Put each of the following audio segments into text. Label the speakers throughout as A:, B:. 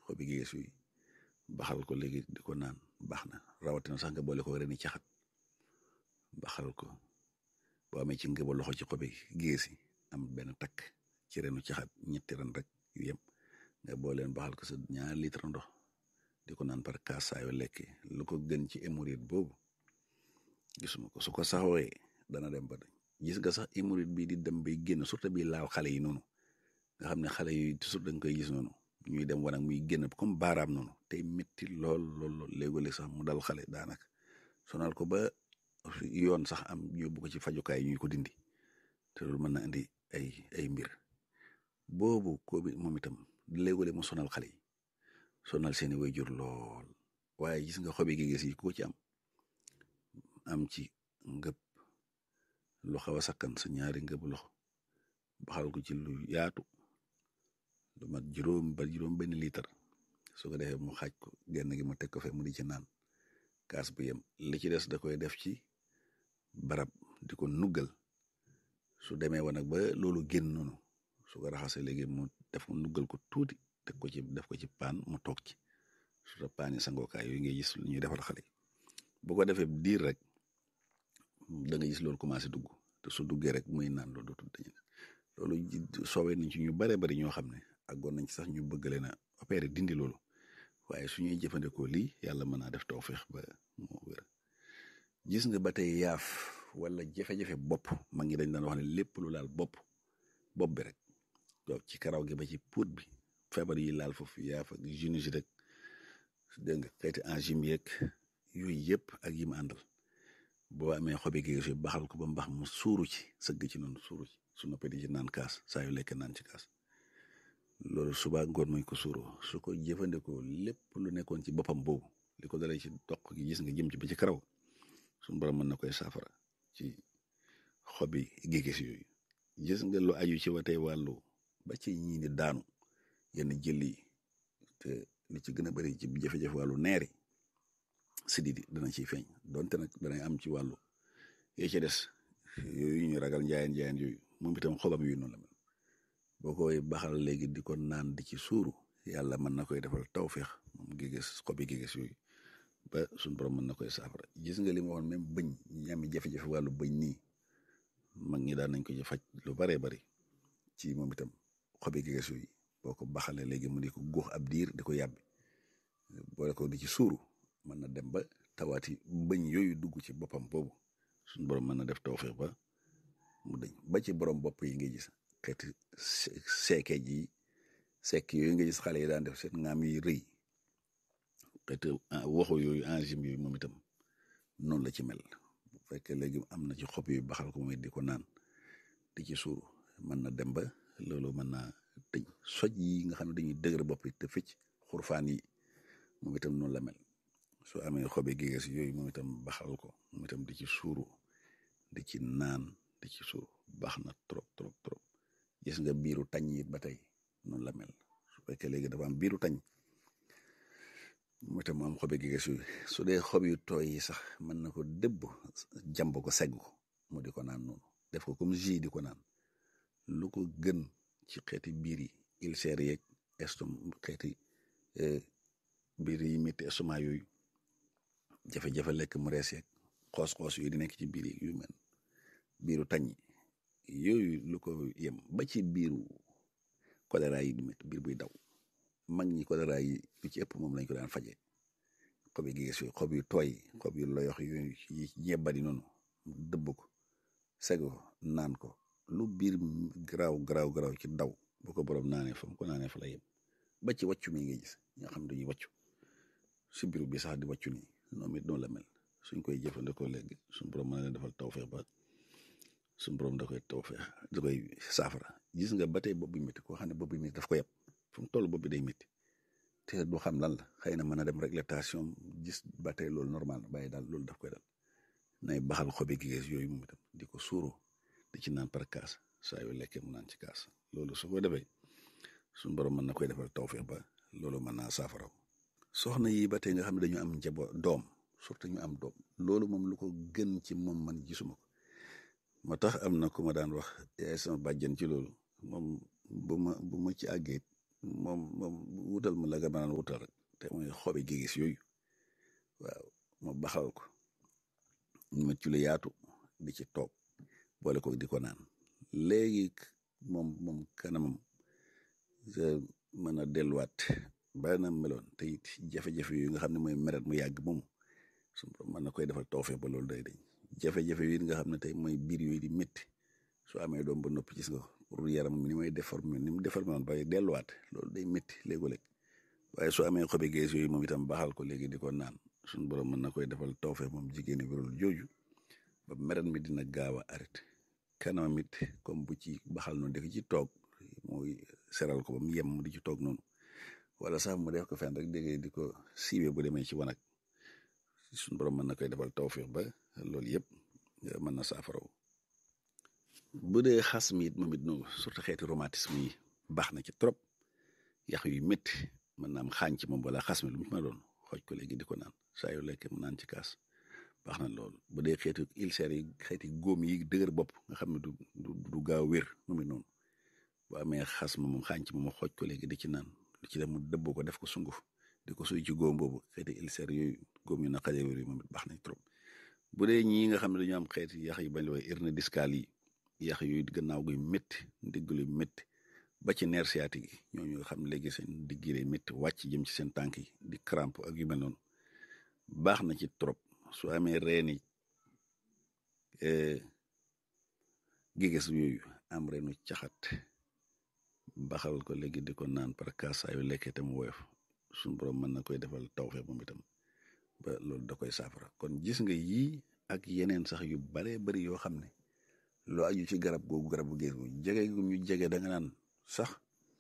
A: xobi géges yooyu baxal ko léegi di ko naan baax na rawatina sax nga boole ko reni caxat baxal ko boo amee ci ngëba loxo ci xobi géges yi am benn takk ci renu caxat ñetti ren rek yu yem nga booleen baxal ko sa ñaari litre ndox di ko naan par kaas saa yu lekkee lu ko gën ci hémorroïde boobu gisuma ko su ko saxooyee dana dem ba dañ gis nga sax hémorroïde bii di dem bay génn surtout bii laal xale yi noonu nga xam ne xale yi toujours da nga koy gis noonu ñuy dem wanag muy génn comme baaraam noonu tey métti lool lool lool léegole sax mu dal xale daanaka sonal ko ba yoon sax am yóbbu ko ci fajukaay ñuy ko dindi te loolu mën na indi ay ay mbir boobu ko bi moom itam léegole mu sonal xale yi sonal seeni waajur lool waaye gis nga xobi gi gis yi ko ci am am ci ngëb lu xaw a sakkan sa ñaari ngëb loxo baxal ko ci lu yaatu lu mat juróom ba juróom benn litre su ko defee mu xaaj ko genn gi mu teg ko fe mu di ci naan kaas bu yem li ci des da koy def ci barab di ko nuggal su demee wa nag ba loolu génn noonu su ko raxasee léegi mu def ko nuggal ko tuuti teg ko ci def ko ci paan mu toog ci su ta paani sangookaay yooyu ngay gis lu ñuy defal xale yi bu ko defee diir rek da nga gis loolu commencé dugg te su duggee rek muy naan loolu dootul dañu loolu soowee nañ ci ñu bare bari ñoo xam ne àggoon nañ ci sax ñu bëgg leen a opérer dindi loolu waaye su ñuy jëfandikoo lii yàlla mën naa def tawfeex ba moo wér gis nga ba tey yaaf wala jafe-jafe bopp ma ngi dañ daan wax ne lépp lu laal bopp bopp bi rek donc ci karaw gi ba ci puut bi feebar yi laal foofu yaaf ak sinusite rek dégg nga xeeti angine yeeg yooyu yëpp ak yi mu àndal boo amee xobi géej baxal ko ba mbax mu suuru ci sëgg ci noonu suuru ci su noppee di ci naan kaas saa yu lekk naan ci kaas loolu suba ngoon mooy ko suuroo su ko jëfandikoo lépp lu nekkoon ci boppam boobu li ko dalee ci doq gi gis nga jëm ci ba ci karaw suñu borom mën na koy saafara ci xobi géej yooyu gis nga lu aju ci watee wàllu ba ci ñii di daanu yenn jël yi te li ci gën a bari ci jafe-jafe wàllu neer yi sididi dana ciy feeñ donte nag danay am ci wàllu yee ci des yooyu ñu ragal njaayeen njaayeen yooyu moom itam xobam yooyu noonu la mel boo koy baxal léegi di ko naan di ci suuru yàlla mën na koy defal tawféex moom géges xobi géges yooyu ba suñ borom mën na koy saafara gis nga li ma waxoon même bëñ ñi am jafe-jafe wàllu bëñ nii mag ñi daan nañ ko ci faj lu baree bari ci moom itam xobi géges yooyu boo ko baxalee léegi mu di ko góox ab diir di ko yàbbi boole ko di ci suuru mën na dem ba tawaati bëñ yooyu dugg ci boppam boobu suñ borom mën na def tawfeex ba mu dëñ ba ci borom bopp yi nga gis xeeti seeke ji sekk yooyu nga gis xale yi daan def seen ngaam yi rëy xeeti waxu yooyu enzyme yooyu moom itam noonu la ci mel bu fekkee léegi am na ci xob yooyu baxal ko mooy di ko naan di ci suuru mën na dem ba loolu mën naa tëñ soj yi nga xam ne dañuy dëgër bopp yi te fecc xurfaan yi moom itam noonu la mel soo amee xobi géges yooyu moom itam baxal ko moom itam di ci suuru di ci naan di ci suuru baax na trop trop trop gis nga biiru tañ yi ba tey noonu la mel su fekkee léegi dafa am biiru tañ moom itam mu am xobi géges yooyu su dee xob yu tooy yi sax mën na ko dëbb jàmb ko segg ko mu di ko naan noonu def ko comme jus di ko naan lu ko gën ci xeeti biir yi ulcère yeeg estom xeeti biir yi métti estomac yooyu jafe-jafe lekk mu rees yeeg xoos-xoos yooyu di nekk ci biir yi yu mel biiru tañ yooyu lu ko yem ba ci biiru choléra yi di métti biir buy daw mag ñi choléra yi lu ci ëpp moom lañ ko daan faje xob yi gis yooyu xob yu tooy xob yu loyox yooyu yi ñebbadi noonu dëbb ko seg ko naan ko lu biir garaaw garaaw garaaw ci daw bu ko borom naanee fa mu ko naanee fa la yem ba ci wàccu mi ngay gis ñoo xam dañuy wàccu si biir bi sax di wàccu nii noonu it noonu la mel suñ koy jëfandikoo léegi suñ borom mën na defal tawfeex ba suñ borom da koy tawfeex da koy saafara gis nga ba tey bopp bi métti koo xam ne bopp bi métti daf ko yab fu mu toll bopp bi day métti te du xam lan la xëy na mën a dem réglementation gis ba tey loolu normal na bàyyi daal loolu daf koy dal nay baxal xobi gigees yooyu moom itam di ko suuru di ci naan par kaas saa yu lekkee mu naan ci kaas loolu su ko defee suñ borom mën na koy defal tawfeex ba loolu mën naa saafara soxna yi ba tey nga xam ne dañu am njaboot doom surtout ñu am doom loolu moom lu ko gën ci moom man gisuma ko moo tax am na ku ma daan wax yaay sama bàjjen ci loolu moom bu ma bu ma ci àggee moom moom wutal ma la nga mën a wutal rek te mooy xobi gigis yooyu waaw ma baxal ko ma ci lu yaatu di ci toog boole ko di ko naan léegi moom moom kanamam mën a delluwaat ba na meloon te it jafe-jafe yu nga xam ne mooy meret mu yàgg moom su mën na koy defal tawfeex ba loolu day dañ jafe-jafe yi nga xam ne tey mooy biir yooyu di métti soo amee doom ba noppi gis nga pour yaram ni may déformé ni mu déformé woon ba delluwaat loolu day métti léegu-léeg waaye soo amee xobi gees yooyu moom itam baaxal ko léegi di ko naan suñu borom mën na koy defal tawfeex moom jigéeni wérul jooju ba meret mi dina gaaw a arrêté kanamam it comme bu ci baxal noonu di ci toog mooy seral ko ba mu yem di ci toog noonu wala sax mu def ko fenn rek dégg di ko siiwee bu demee ci wanag suñu borom mën na koy defal tawfeex ba loolu yëpp mën na saafaraw bu dee xas mi it moom it noonu surtout xeeti rhumatisme yi baax na ci trop yax yu métti mën naa am xaañ ci moom wala xas mi lu mu ma doon xooj ko léegi di ko naan saa yu lekkee mu naan ci kaas baax na loolu bu dee xeetu ulcère yi xeeti góom yi dëgër bopp nga xam ne du du du gaaw wér moom it noonu bu amee xas ma moom xaañ ci moom xooj ko léegi di ci naan lu ci dem mu dëbboo ko def ko sunguf di ko suy ci góom boobu xeeti ulcère yooyu góom yu naqaree wér yi moom it baax nañ trop bu dee ñii nga xam ne dañu am xeeti yax yi bañ la wax hernie discale yi yax yooyu gannaaw guy métti ndigg luy métti ba ci nerf sciatique yi ñooñu nga xam ne léegi seen digg yi day métti wàcc jëm ci seen tànk yi di crampe ak yu mel noonu baax na ci trop su amee reeni giges yooyu am reenu caxat baxal ko léegi di ko naan par kaas saa yu lekkee te mu woyof suñu borom mën na koy defal tawfeex moom itam ba loolu da koy saafara kon gis nga yii ak yeneen sax yu baree bari yoo xam ne loo aju ci garab googu garab bu géej gu jege gu ñu jege da nga naan sax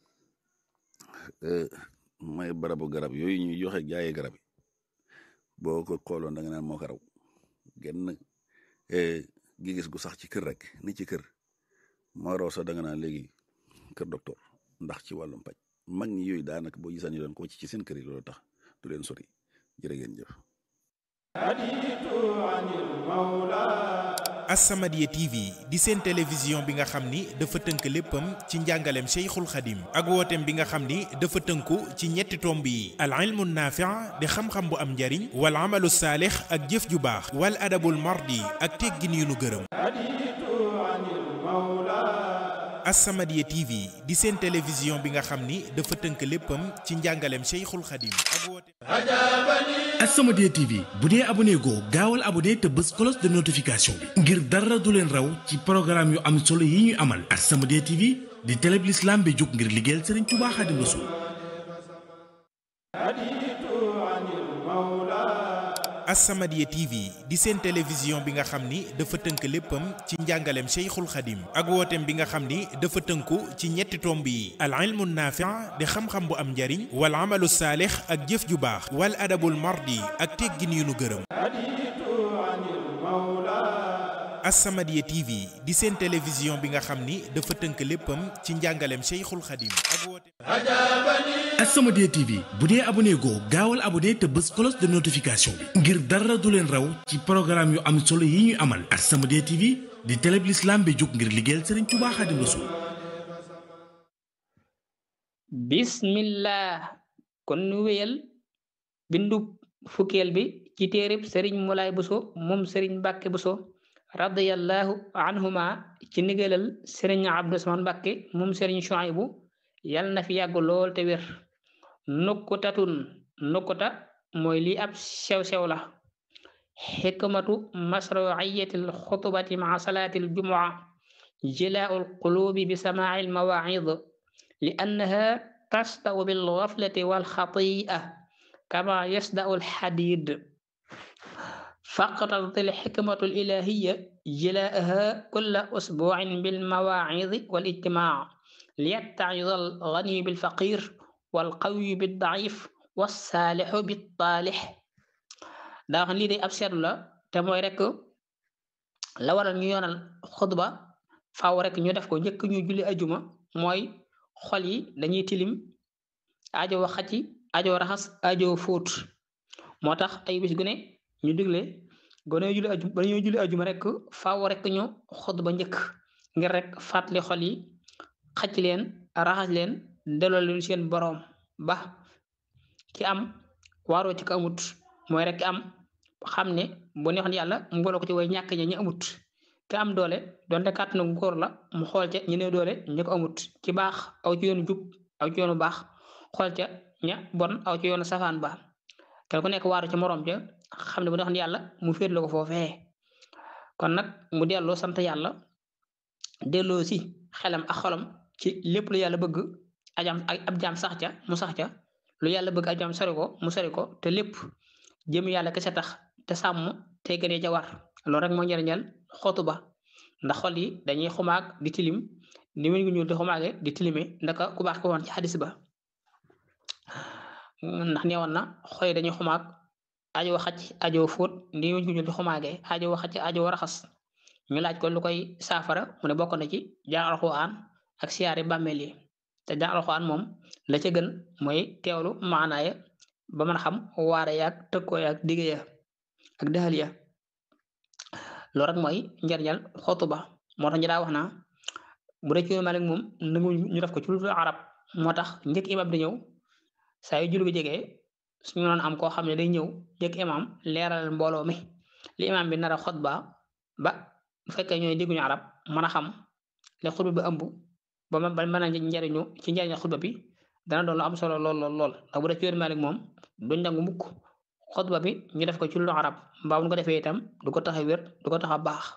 A: mooy barabu garab yooyu ñuy joxe jaayee garab yi boo ko xooloon da nga naan moo ko raw genn gi gis gu sax ci kër rek ni ci kër moo raw sax da nga naan léegi kër docteur ndax ci wàllum paj mag ñi yooyu daanaka boo gisaan ñu doon ko ci ci seen kër yi loolu tax du leen sori jërë ngeen jëf
B: As-Samadiyya TV di seen télévision bi nga xam ni dafa tënk léppam ci njàngaleem Cheikhul Khadim ak wooteem bi nga xam ni dafa tënku ci ñetti tomb yi al ilmu naafi' di xam-xam bu am njariñ wal amalu saalix ak jëf ju baax wal adabul mardi ak teggin yu nu gërëm As-Samadiyya TV di seen télévision bi nga xam ni dafa tënk léppam ci njàngaleem Cheikhul Khadim ak wooteem
C: As-Samadiyya TV bu dee abonné goo gaawal abonné te bës cloche de notification bi ngir dara du leen raw ci programme yu am solo yi ñuy amal As-Samadiyya TV di télé bi l'islam bi jóg ngir liggéeyal Serigne Touba Khadim Rassoul
B: As-Samadiyya TV di seen télévision bi nga xam ni dafa tënk léppam ci njàngaleem Cheikhul Khadim ak wooteem bi nga xam ni dafa tënku ci ñetti tomb yi al ilmu naafi' di xam-xam bu am njariñ wal amalu saalix ak jëf ju baax wal adabul mardi ak teggin yu nu gërëm As-Samadiyya TV di seen télévision bi nga xam ni dafa tënk léppam ci njàngaleem Cheikhul Khadim ak wooteem
C: As-Samadiyya TV bu dee abonné goo gaawal abonné te bës cloche de notification bi ngir dara du leen raw ci programme yu am solo yi ñuy amal As-Samadiyya TV di télé bi l'islam bi jóg ngir liggéeyal Serigne Touba Khadim Rassoul
D: bismillah kon nu wéyal bindu fukkeel bi ci téereb sëriñ Moulay Bousso moom sëriñ Mbàkke Bousso radiyallahu anhuma ci ndigalal sëriñ Abdou Samane Mbàkke moom sëriñ Chouaïbou yal na fi yàgg lool te wér nukkutatun nukkuta mooy lii ab sew-sew la xikmatu masruiyatil xutbati maa salaatil jumua jilaa'ul quluubi bi samaa'il mawaa'id li annaha tasda'u bil ghaflati wal xati'a kama yasda'u al xadiid فاقتضت الحكمة الإلهية جلاءها كل أسبوع بالمواعظ والاجتماع ليتعظ الغني بالفقير والقوي بالضعيف والصالح بالطالح daa xam lii day ab seetlu la te mooy rek la waral ñu yoonal xutba faaw rek ñu def ko njëkk ñu julli ajuma mooy xol yi dañuy tilim ajo wax xacc ajo raxas ajo fóot moo tax ay bis gu ne ñu digle gone julli ajuma ba ñoo julli ajuma rek faaw rek ñu xutba njëkk ngir rek fàttali xol yi xacc leen raxas leen delloo leen seen boroom ba ki am waaroo ci ko amut mooy rek ki am xam ne bu neexoon yàlla mu boole ko ci way ñàkk ña ñu amut ki am doole donte kàttanu góor la mu xool ca ñu ne doole ñu ko amut ci baax aw ci yoonu jub aw ci yoonu baax xool ca ña bon aw ci yoonu safaan ba kenn ku nekk waaru ci moroom ja xam ne bu neexoon yàlla mu féet la ko foofee kon nag mu delloo sant yàlla delloo si xelam ak xolam ci lépp lu yàlla bëgg ajam ab jaam sax ca mu sax ca lu yàlla bëgg ab jaam sori ko mu sori ko te lépp jëm yàlla kese tax te sàmm te gënee ca war loolu rek moo njëriñal xootu ba ndax xol yi dañuy xumaag di tilim ni wéñ gu ñuul di xumaage di tilime ndaka ku baax ko woon ci xadis ba ndax neewoon na xol yi dañuy xumaag ajo xacc ajo fóot ni wéñ gu ñuul di xumaage ajo xacc ajo raxas ñu laaj ko lu koy saafara mu ne bokk na ci jàng alxuraan ak siyaare bàmmeel yi te jàng alxuraan moom la ca gën mooy teewlu maanaaya ba mën a xam waare yaag tëkkoo yaag digge ya ak dëxal ya loolu rek mooy njariñal xootu ba moo tax ñu daa wax naa bu dee ci yoonu Maalik moom nangu ñu def ko ci lu arab moo tax njëkk imam di ñëw saa yu julli gi jegee suñu noon am koo xam ne day ñëw njëkk imam leeral mbooloo mi li imam bi nar a xot ba ba bu fekkee ñooy dégguñu arab mën a xam li xutba bi ëmb ba ba mën a njariñu ci njariñal xutba bi dana doon lu am solo lool lool lool ndax bu dee ci yoonu Maalik moom duñ nangu mukk xutba bi ñu def ko ci lu arab mbaa bu ko defee itam du ko tax a wér du ko tax a baax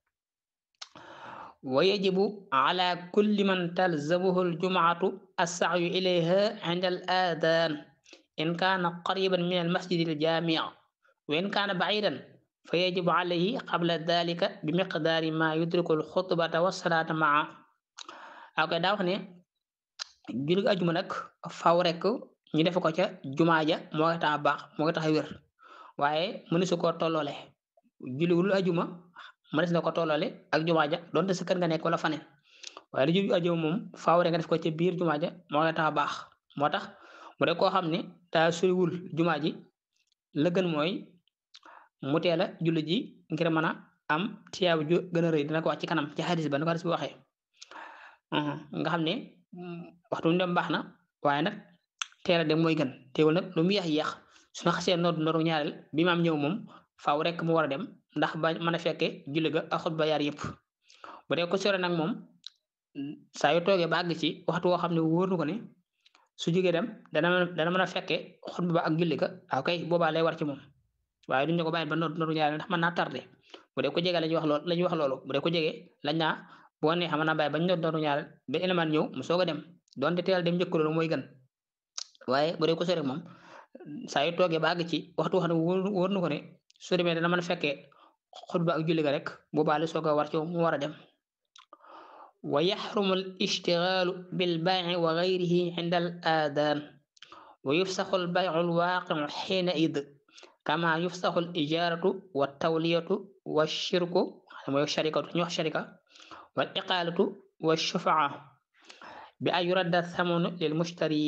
D: wa yajibu ala kulli man talzamuhu aljumaatu assacyu ilayha inda al adan in kaana qariban min almasjid aljaami wa in kaana bacidan fa yajibu alayhi qabla dalika bi miqdaari ma yudriku alxutbata wassalaata maa ak daa wax ne julli ajuma nag faw rek ñu def ko ca jumaa ja moo koy tax a baax moo koy tax a wér waaye mënu su koo tolloole julliwul ajuma mënees na ko tolloole ak jumaa ja donte sa kër nga nekk wala faneen waaye lu julli ajuma moom faaw rek nga def ko ca biir jumaa ja moo koy tax a baax moo tax mu de koo xam ne daa soriwul jumaa ji la gën mooy mu teel a julli ji ngir mën a am tiyaabu ju gën a rëy dina ko wax ci kanam ci xadis ba nu ko xadis bi waxee nga xam ne waxtu mu dem baax na waaye nag teel a dem mooy gën teewul nag lu mu yéex yéex su ma xasee noor nooru ñaareel bi maam ñëw moom faaw rek mu war a dem ndax ba mën a fekke julli ga ak xutba yaar yëpp bu dee ko sore nag moom saa yu toogee ba àgg ci waxtu woo xam ne wóor na ko ne su jógee dem dana dana mën a fekke xutba ba ak julli ga waaw kay boobaa lay war ci moom waaye duñ ne ko bàyyi ba noor nooru ñaareel ndax mën naa tardé bu dee ko jege la ñuy wax loolu la ñuy wax loolu bu dee ko jege lañ naa boo neexee mën naa bàyyi ba noor nooru ñaareel ba élément ñëw mu soog a dem donte teel dem njëkk loolu mooy gën waaye bu dee ko sore moom saa yu toogee ba àgg ci waxtu wax ne wóor na ko ne su demee dana mën a fekkee xutba ak julli ga rek boobaa la soog a war ci mu war a dem wa yaxrumu al ishtigaalu bil bay'i wa gayrihi inda al aadaan wa yufsaxu al bay'u al waaqi'u xiina id kama yufsaxu al ijaaratu wa tawliyatu wa shirku mooy sharikatu ñu wax sharika wal iqaalatu wa shufaa bi an yuradda thamanu lil mushtari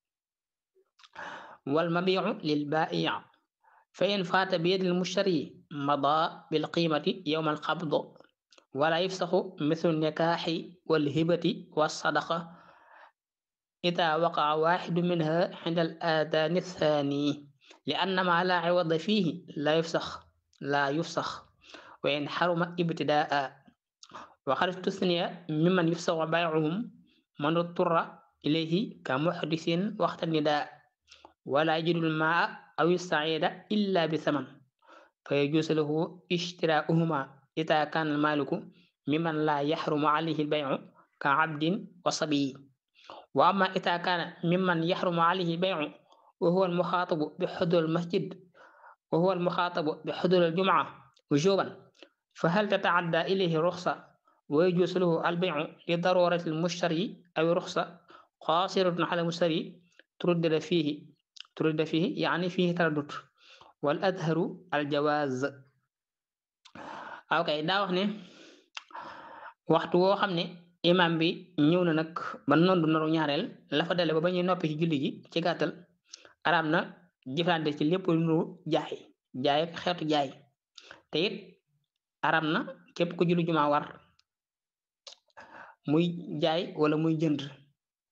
D: والمبيع للبائع فإن فات بيد المشتري مضى بالقيمة يوم القبض ولا يفسخ مثل النكاح والهبة والصدقة إذا وقع واحد منها عند الآذان الثاني لأن ما لا عوض فيه لا يفسخ لا يفسخ وإن حرم ابتداء وقد استثني ممن يفسخ بيعهم من اضطر إليه كمحدث وقت النداء ولا يجد الماء أو السعيد إلا بثمن فيجوز له اشتراؤهما إذا كان المالك ممن لا يحرم عليه البيع كعبد وصبي وأما إذا كان ممن يحرم عليه البيع وهو المخاطب بحضور المسجد وهو المخاطب بحضور الجمعة وجوبا فهل تتعدى إليه رخصة ويجوز له البيع لضرورة المشتري أو رخصة قاصرة على المشتري تردد فيه ترد فيه يعني فيه تردد والأظهر الجواز aw kay daa wax ne waxtu woo xam ne imam bi ñëw na nag ba noonu du noru ñaareel la fa dale ba ba ñuy noppi ci julli gi ci gàttal araam na jëflante ci lépp lu nuru jaay jaay ak xeetu jaay te it araam na képp ku julli jumaa war muy jaay wala muy jënd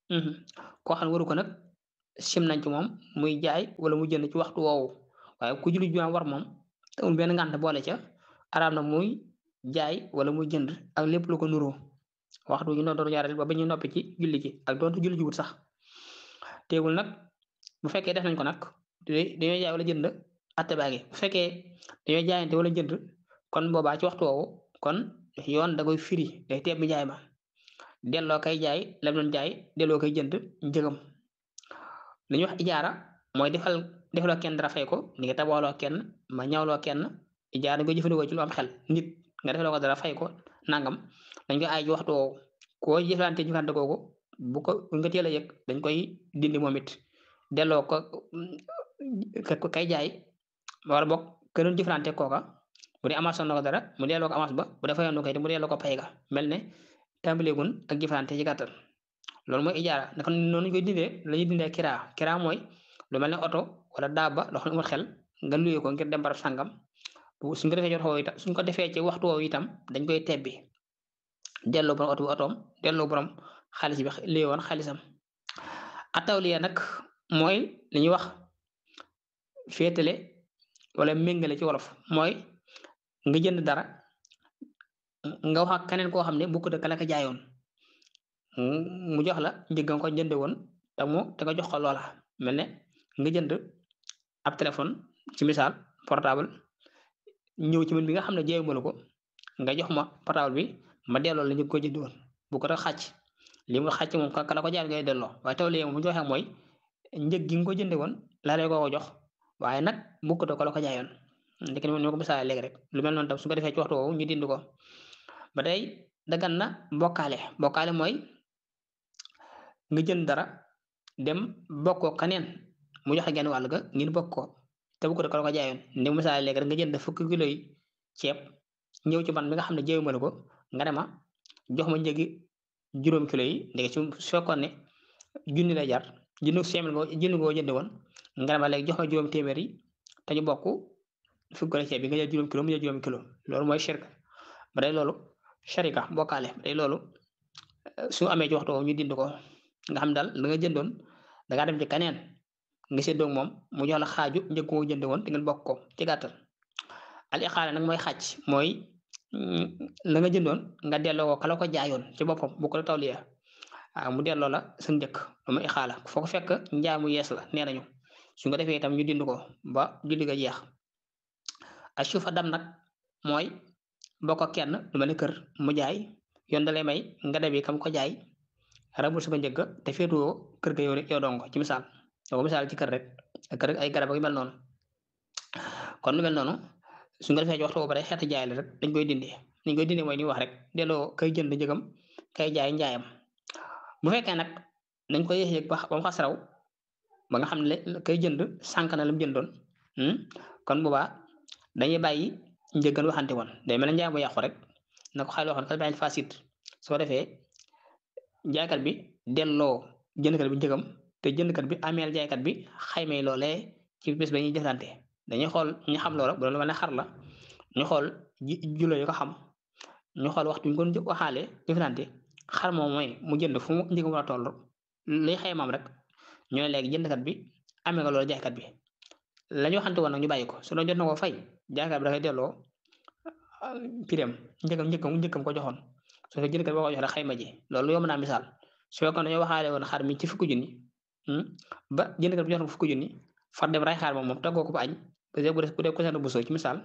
D: koo xam ne waru ko nag sim nañ ci moom muy jaay wala mu jënd ci waxtu woowu waaye ku julli jumaa war moom te amul benn ngànt boole ca araam na muy jaay wala muy jënd ak lépp lu ko nuroo waxtu ñu doon doon ñaareel ba ba ñu noppi ci julli gi ak doonte julli ji wut sax teewul nag bu fekkee def nañ ko nag dañoo jaay wala jënd atte baa ngi bu fekkee dañoo jaayante wala jënd kon boobaa ci waxtu woowu kon yoon da koy firi day teeb bi jaay ma delloo kay jaay lam doon jaay delloo koy jënd njëgam li ñuy wax ijaara mooy defal defaloo kenn dara fay ko ni nga tabooloo kenn ma ñawloo kenn ijaara dañ koy jëfandikoo ci lu am xel nit nga defaloo ko dara fay ko nangam dañ koy aay ci waxtu woowu koo jëflante jëflante kooku bu ko bu nga teel a yëg dañ koy dindi moom it delloo ko kay jaay wala boog ke doon jëflante kooka bu dee avance na ko dara mu delloo ko avance ba bu dee fayoon ko it mu delloo ko pay ga mel ne tàmbaleegun ak jëflante ci gàttal loolu mooy ijaara naka noonu ñu koy dindee la ñuy dindee kiraa kiraa mooy lu mel ne oto wala daaba loo xam ne amul xel nga luyee ko ngir dem barab sàngam suñ ko defee ci waxtu itam suñ ko defee ci waxtu woowu itam dañ koy tebbi delloo borom oto bi otoom delloo borom xaalis bi lii woon xaalisam atawliya nag mooy li ñuy wax féetale wala méngale ci wolof mooy nga jënd dara nga wax ak keneen koo xam ne bu ko dëkk la ko jaayoon mu jox la njëg nga ko jënde woon te mu te nga jox ko loola mel ne nga jënd ab téléphone ci misaal portable ñëw ci man bi nga xam ne jaayuma la ko nga jox ma portable bi ma delloo la ñu ko jënd woon bu ko def xàcc li mu xàcc moom ka la ko jaay ngay delloo waaye taw léegi mu joxe mooy njëg gi nga ko jënde woon laa lay ko jox waaye nag bu ko ko la ko jaayoon ndek ni ma ko misaale léegi rek lu mel noonu tam su ko defee ci waxtu woowu ñu dind ko ba tey dagan na bokkaale bokkaale mooy nga jënd dara dem bokkoo kaneen mu joxe genn wàll ga ngeen bokk ko te bu ko ko la ko jaayoon ndi misaale léegi rek nga jënd fukki kilo yi ceeb ñëw ci man mi nga xam ne jéewuma la ko nga ne ma jox ma njëgi juróom kilo yi ndeke su fekkoon ne junni la jar junni seemil nga junni ngoo jënd woon nga ne ma léegi jox ma juróom téeméer yi te ñu bokk fukki kilo ceeb bi nga jël juróom kilo mu jël juróom kilo loolu mooy shirka ba day loolu sharika bokkaale ba day loolu su amee ci waxtu ñu dind ko nga xam daal la nga jëndoon da ngaa dem ci kaneen nga séddoo moom mu jox la xaaju njëg koo jënd woon te ngeen bokk ko ci gàttal al iqaala nag mooy xàcc mooy la nga jëndoon nga delloo ko kala ko jaayoon ci boppam bu ko la tawliya waaw mu delloo la sa njëkk lu ma ixaala foo ko fekk njaay mu yees la nee nañu su nga defee itam ñu dind ko ba julli ga jeex a suufa dam nag mooy bokk ak kenn lu mel ne kër mu jaay yoon da lay may nga debi kam ko jaay rabul sama njëgg te féetuwoo kër ga yow rek yow dong ci misaal yow misaal ci kër rek kër ay garab yu mel noonu kon lu mel noonu su nga defee ci waxtu boobu rek xeetu jaay la rek dañ koy dindi dañ koy dindi mooy ni wax rek delloo kay jënd njëgam kay jaay njaayam bu fekkee nag dañ koy yéex yëg ba ba mu xas raw ba nga xam ne kay jënd sànq na la mu jëndoon kon boobaa dañuy bàyyi njëggan waxante woon day mel ne njaay mu yàqu rek na ko xayma waxoon kat bàyyi fasit soo defee jaaykat bi delloo jëndkat bi njëgam te jëndkat bi ameel jaaykat bi xaymee loolee ci bés ba ñuy jëflante dañuy xool ñu xam loola bu doon lu mel ne xar la ñu xool ji julo yu ko xam ñu xool waxtu ñu ko waxaale jëflante xar moom mooy mu jënd fu mu njëgam war a toll luy xaymaam rek ñu ne léegi jëndkat bi amee nga loolu jaaykat bi la ñu waxante woon nag ñu bàyyi ko su doon jot na ko fay jaaykat bi dafay delloo pireem njëkkam njëkkam njëkkam ko joxoon su fekkee jëndkat boo ko jox rek xayma ji loolu yomb naa misaal su fekkoon dañoo waxaale woon xar mi ci fukki junni ba jëndkat bi jox na ko fukki junni far dem ray xaar moom moom teggoo ko ba añ bu dee bu dee ko seen busoo ci misaal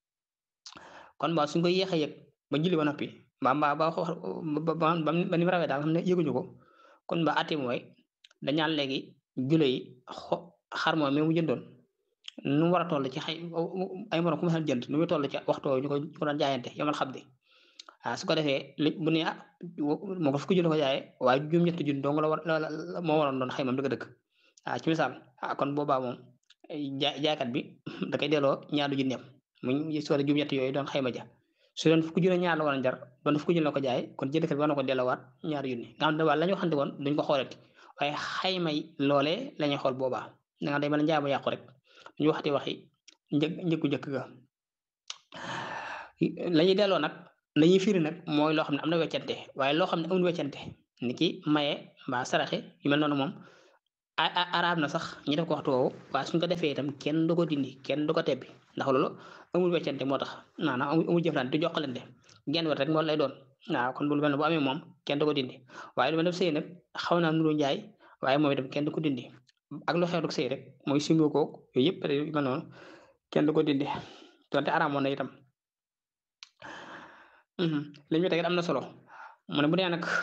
D: kon ba suñ koy yéex a yëg ba julli ba noppi ba ba ba ba ba ni mu rawee daal xam ne yëguñu ko kon ba ati mooy dañaan léegi jule yi xo xar moom mi mu jëndoon nu mu war a toll ci xay ay morom ku ma jënd nu muy toll ci waxtu ñu ko ñu ko doon jaayante yomal xam di waaw su ko defee li bu ne ah moo ko fukki junni ko jaayee waaye juróom-ñetti junni dong la war moo waroon doon xëy moom dëgg-dëgg waaw ci misaal ah kon boobaa moom jaay jaaykat bi da koy delloo ñaari junneem mu soo juróom-ñetti yooyu doon xayma ja su doon fukki junni ñaar la war a jar doon fukki junni la ko jaay kon jëndkat bi war na ko delloowaat ñaari junni nga xam ne waa la ñu waxante woon duñ ko xoolati waaye xaymay loolee la ñuy xool boobaa da nga day mel njaay mu yàqu rek ñu waxati waxi njëg njëkku njëkk ga la ñuy delloo nag la ñuy firi nag mooy loo xam ne am na weccante waaye loo xam ne amul weccante ni ki maye mbaa saraxe yu mel noonu moom araab na sax ñi def ko waxtu woowu waaye suñ ko defee itam kenn du ko dindi kenn du ko tebbi ndax loolu amul weccante moo tax maanaam amul jëflante du joxalante genn wet rek moo lay doon waaw kon bu lu mel ne bu amee moom kenn du ko dindi waaye lu mel ne sëy nag xaw naa nuru njaay waaye moom itam kenn du ko dindi ak lu xew rek sëy rek mooy simbo koog yooyu yëpp yu mel noonu kenn du ko dindi donte araamoon na itam li ñu teg am na solo mu ne bu dee nag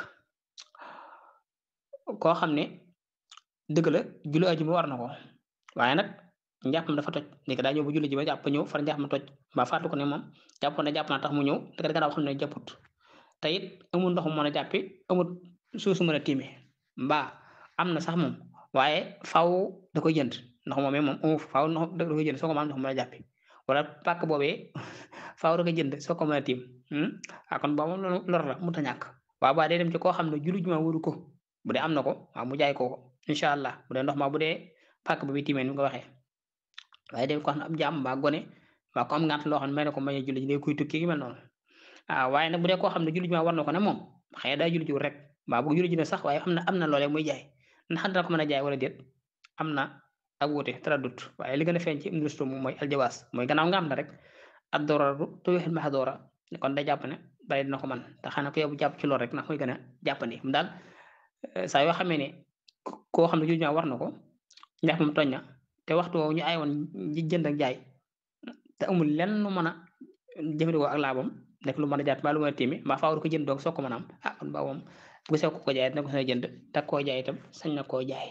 D: koo xam ne dëgg la julli ajuma war na ko waaye nag njàppam dafa toj léegi daa ñëw bu julli ji ba jàpp ñëw far njàppam toj ba fàttu ko ne moom jàppoon ne jàpp naa tax mu ñëw te gannaaw xam ne jàpput te it amul ndox mu mën a jàppi amul suuf su mën a tiime mbaa am na sax moom waaye faaw da koy jënd ndox moomee moom amu faaw ndox da koy jënd soo ko mën ndox mu mën a jàppi wala pàkk boobee faaw da koy jënd soo ko mën a tiim ah kon boobu loolu lor la mu ta ñàkk waaw ba day dem ci koo xam ne julli juma wuru ko bu dee am na ko waaw mu jaay ko ko incha allah bu dee ndox ma bu dee pàkk ba bi tiimee ni nga waxee waaye dem ko xam ne am jaam mbaa gone mbaa ko am ngant loo xam ne may na ko may julli ji day kuy tukki gi mel noonu waaw waaye nag bu dee koo xam ne julli juma war na ko ne moom xëy na daa julli ji rek mbaa bu julli ji ne sax waaye am na am na loolee muy jaay ndax dina ko mën a jaay wala déet am na ak wuute taraddut waaye li gën a feeñ ci industrie moom mooy aljawaas mooy gannaaw nga am na rek ad dororu tuwixil maxdoora kon day jàpp ne bari dina ko man te xanaa ko yow jàpp ci loolu rek ndax mooy gën a jàppandi mu daal saa yoo xamee ne koo xam ne julli juma war na ko ndax moom tooñ na te waxtu woowu ñu ay woon jënd ak jaay te amul lenn lu mën a jëfandikoo ak laabam nekk lu mën a jàpp mbaa lu mën a tiimi mbaa faaw ko jënd doog soo ko mën a am ah kon baa moom bu sew ko ko jaay dina ko sañ a jënd te koo jaay itam sañ na koo jaay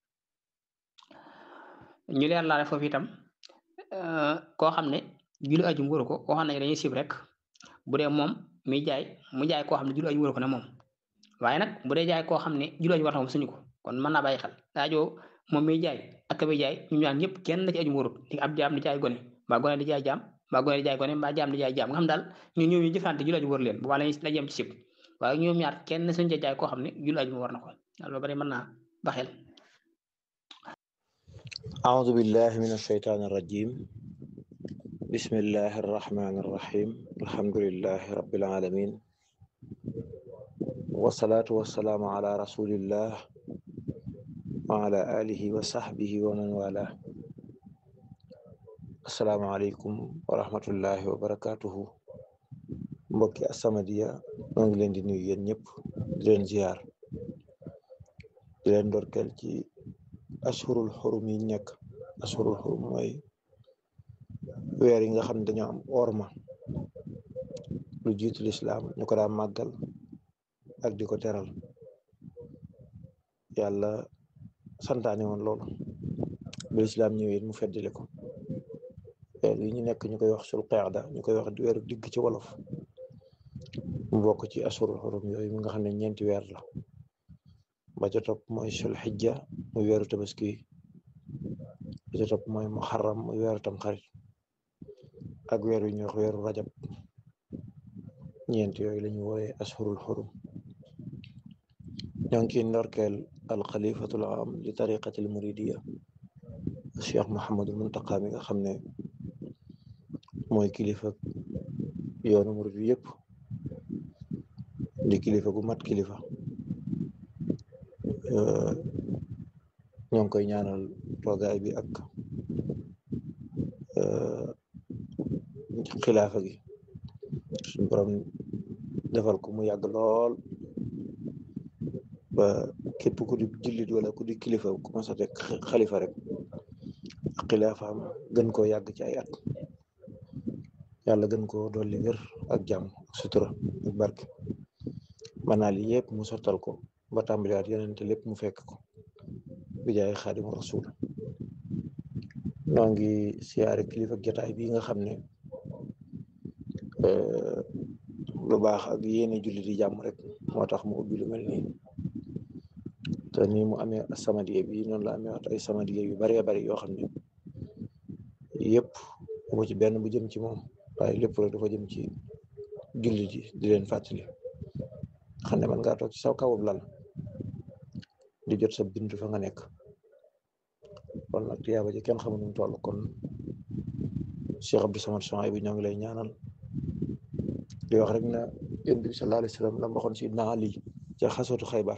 D: ñu leer laale foofu itam koo xam ne julli aju wóoru ko waxoon nañu dañuy sib rek bu dee moom muy jaay mu jaay koo xam ne julli aju wóoru ko ne moom waaye nag bu dee jaay koo xam ne julli aju war na moom suñu ko kon mën naa bàyyi xel daajoo moom muy jaay ak ka muy jaay ñu ñaan ñëpp kenn da ci aju wóorut di ab jaam di jaay gone mbaa gone di jaay jaam mbaa gone di jaay gone mbaa jaam di jaay jaam nga xam daal ñu ñëw ñu jëfante julli aju wóor leen bu baax lañuy la yem ci sib waaye ñoom ñaar kenn suñu ca jaay koo xam ne julli aju war na ko loolu bari mën naa baxel
E: أعوذ بالله من الشيطان الرجيم بسم الله الرحمن الرحيم الحمد لله رب العالمين والصلاة والسلام على رسول الله وعلى آله وصحبه ومن والاه السلام عليكم ورحمة الله وبركاته mbokki As-Samadiyya ñoo ngi leen di nuyu yéen ñëpp di leen ziar di leen ndorkeel ci ashurul xurum yi nekk ashurul xurum mooy weer yi nga xam ne dañoo am orma lu jiitu lislaam ñu ko daan màggal ak di ko teral yàlla santaane woon loolu bu lislaam ñëwee mu feddile ko weer yi ñu nekk ñu koy wax sul qaada ñu koy wax weeru digg ci wolof mu bokk ci ashurul xurum yooyu mi nga xam ne ñeenti weer la ba ca topp mooy sul xijja muy weeru tabaski ba ca topp mooy muharram muy weeru tam xarit ak weer yu ñuy wax weeru rajab ñeent yooyu la ñu wooyee ashurul xurum ñoo ngi ciy ndorkeel alxalifatul am li tariqatil muridiya cheikh Mouhamadul Muntaqa mi nga xam ne mooy kilifa yoonu murid bi yëpp di kilifa gu mat kilifa ñoo ngi koy ñaanal toogaay bi ak xilaafa gi suñu borom defal ko mu yàgg lool ba képp ku di jullit wala ku di kilifa ku mas a teg xalifa rek ak xilaafaam gën koo yàgg ci ay at yàlla gën koo dolli wér ak jàmm ak sutura ak barke manaal yi yëpp mu sottal ko ba tàmbaliwaat yeneen te lépp mu fekk ko bi jaay xaadimu rasul noo ngi siyaare kilifa jotaay bi nga xam ne lu baax ak yéene jullit yi jàmm rek moo tax mu ubbi lu mel nii te nii mu amee samadiye bi noonu la amee ay samadiye yu baree bari yoo xam ne yëpp mu ci benn bu jëm ci moom waaye lépp rek dafa jëm ci jullit yi di leen fàttali xam ne man ngaa toog ci saw kawub lal di jot sa bindu fa nga nekk kon nag tiyaaba ji kenn xamu nu mu toll kon Cheikh Abdou Samad Souhaïbou bi ñoo ngi lay ñaanal di wax rek na yonent bi sallallahu alayhi wa sallam la waxoon si naa lii ca xasootu xaybar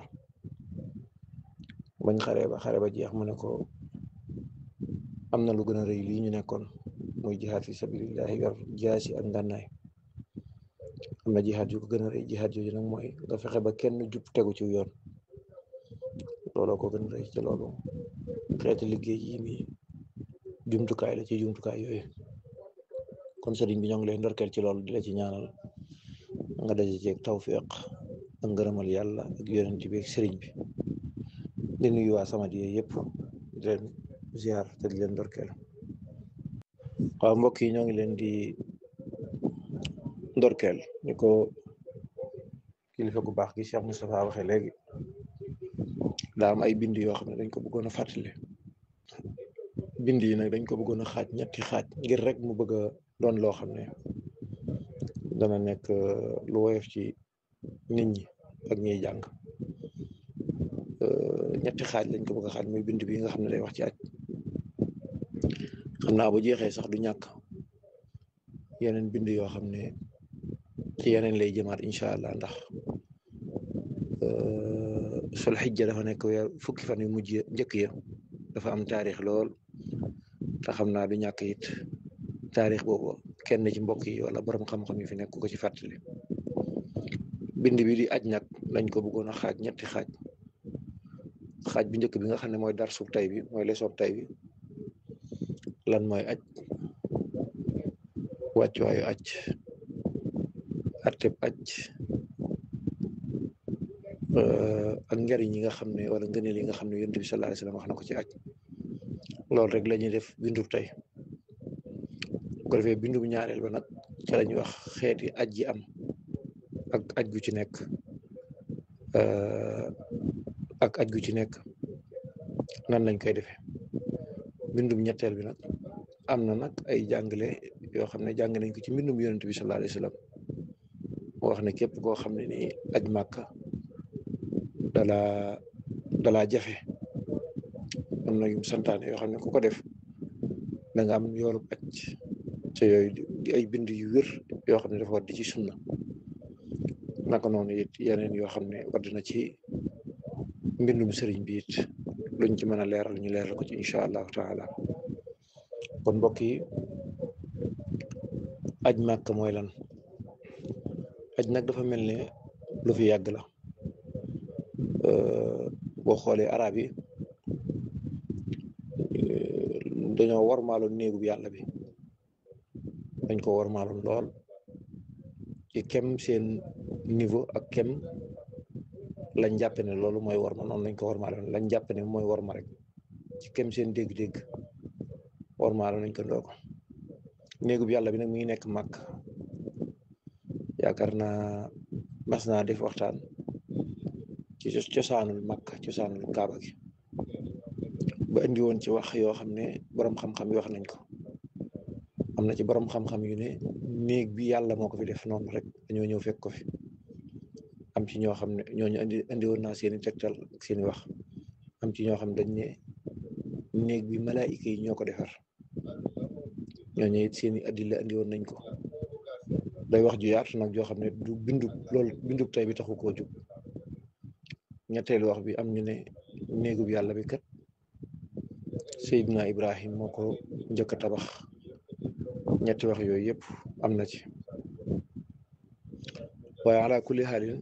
E: bañ xare ba xare ba jeex mu ne ko am na lu gën a rëy lii ñu nekkoon muy jihaad fi sabilillahi yor jaasi ak ngànnaay am na jihaad yu ko gën a rëy jihaad yooyu nag mooy nga fexe ba kenn jub tegu ci yoon looloo ko gën a rëy ci loolu xeeti liggéey yi nii jumtukaay la ci jumtukaay yooyu kon sëriñ bi ñoo ngi lay ndorkeel ci loolu di la ci ñaanal nga daje ceeg tawfiq ak ngërëmal yàlla ak yonent bi ak sëriñ bi di nuyu waa Samadiyya yëpp di leen ziar te di leen ndorkeel waaw mbokk yi ñoo ngi leen di ndorkeel ni ko kilifa gu baax gi Cheikh Moustapha waxee léegi daa am ay bind yoo xam ne dañ ko bëggoon a fàttali bind yi nag dañ ko bëggoon a xaaj ñetti xaaj ngir rek mu bëgg a doon loo xam ne dana nekk lu woyof ci nit ñi ak ñiy jàng ñetti xaaj lañ ko bëgg a xaaj muy bind bi nga xam ne day wax ci aj xam naa bu jeexee sax du ñàkk yeneen bind yoo xam ne ci yeneen lay jëmaat incha allah ndax sul xijja dafa nekk weer fukki fan yu mujj njëkk ya dafa am taarix lool te xam naa du ñàkk it taarix boobu kenn ci mbokk yi wala borom xam-xam yi fi nekk ko ci fàttali bind bi di aj nag lañ ko bëggoon a xaaj ñetti xaaj xaaj bi njëkk bi nga xam ne mooy dar sub tay bi mooy leçon tay bi lan mooy aj wàccuwaayu aj atteb aj ak njariñ yi nga xam ne wala ngëneel yi nga xam ne yonent bi sallallahu alayhi wasallam wax na ko ci aj loolu rek la ñuy def bindub tey bu ko defee bindub ñaareel ba nag ca la ñuy wax xeeti aj yi am ak aj gu ci nekk ak aj gu ci nekk nan lañ koy defee bindum ñetteel bi nag am na nag ay jàngale yoo xam ne jàng nañ ko ci mbindum yonent bi sallallahu alayhi wasallam moo wax ne képp koo xam ne nii aj màkka dala dalaa jafe am na yu santaane yoo xam ne ku ko def da nga am yoolub aj te yooyu di ay bind yu wér yoo xam ne dafa war di ci sunna naka noonu it yeneen yoo xam ne wadd na ci mbindum sëriñ bi it luñ ci mën a leeral ñu leeral ko ci incha allahu taala kon mbokk yi aj màkk mooy lan aj nag dafa mel ne lu fi yàgg la boo xoolee arab yi dañoo warmaaloon néegu bi yàlla bi dañ ko warmaaloon lool ci kem seen niveau ak kem lañ jàpp ne loolu mooy warma noonu lañ ko warmaaloon lañ jàpp ne mooy warma rek ci kem seen dégg-dégg warmaaloon nañ ko ndoo ko néegu bi yàlla bi nag mi ngi nekk màkk yaakaar naa mas naa def waxtaan ci cosaanul màkk cosaanul kaaba gi ba indi woon ci wax yoo xam ne borom xam-xam yi wax nañ ko am na ci borom xam-xam yu ne néeg bi yàlla moo ko fi def noonu rek dañoo ñëw fekk ko fi am ci ñoo xam ne ñooñu indi indi woon naa seeni tegtal ak seeni wax am ci ñoo xam ne dañ ne néeg bi malaayika yi ñoo ko defar ñooñu it seeni addila indi woon nañ ko day wax ju yaatu nag joo xam ne du bindu loolu bindu tey bi taxu koo jug ñetteelu wax bi am ñu ne néegub yàlla bi kat Seydina Ibrahim moo ko njëkk a tabax ñetti wax yooyu yëpp am na ci waaye ala kulli xaalin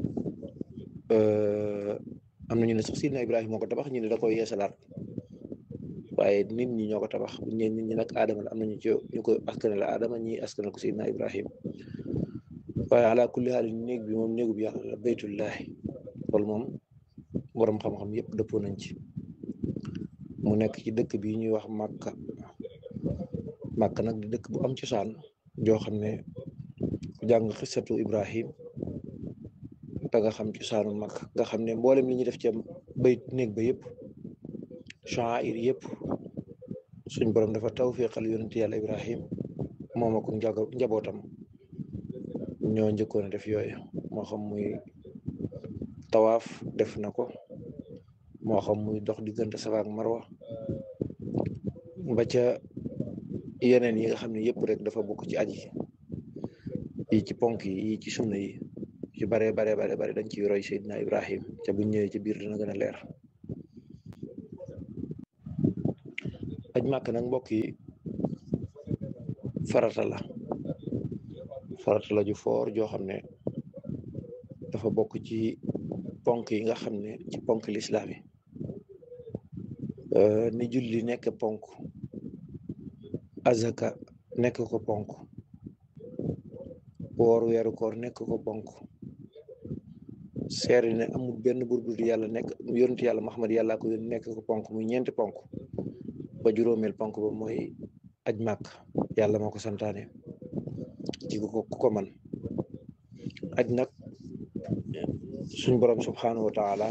E: am na ñu ne sax Seydina Ibrahim moo ko tabax ñu ne da koy yeesalaat waaye nit ñi ñoo ko tabax bu ñu nit ñi nag Adama la am na ñu ci ñu ko askanal la Adama ñi askanal ko Seydina Ibrahim waaye ala kulli xaalin néeg bi moom néegub yàlla la baytullahi loolu moom borom xam-xam yëpp dëppoo nañ ci mu nekk ci dëkk bi ñuy wax Màkka Màkka nag di dëkk bu am cosaan joo xam ne ku jàng xisatu Ibrahim da nga xam cosaanu Màkka nga xam ne mboolem li ñuy def ci bayt néeg ba yëpp sha'air yëpp suñ borom dafa tawfiqal yonent yàlla Ibrahim moom ak njabootam ñoo njëkkoon a def yooyu moo xam muy tawaaf def na ko moo xam muy dox diggante Safa ak Marwa ba ca yeneen yi nga xam ne yëpp rek dafa bokk ci aji yi ci ponk yi yi ci sunna yi ci bare bare bare bare dañ ciy roy Seydina Ibrahim ca buñ ñëwee ci biir dina gën a leer aj màkk nag mbokk yi farata la farata la ju foor joo xam ne dafa bokk ci ponk yi nga xam ne ci ponk lislaam yi ni julli nekk ponk azaka nekk ko ponk woor weeru koor nekk ko ponk seeri ne amul benn buur bu dul yàlla nekk yonent yàlla Muhammad yàlla ko yónni nekk ko ponk muy ñeenti ponk ba juróomeel ponk ba mooy aj màkk yàlla moo ko santaane ci ku ko ku ko man aj nag suñ borom subhanahu wa taala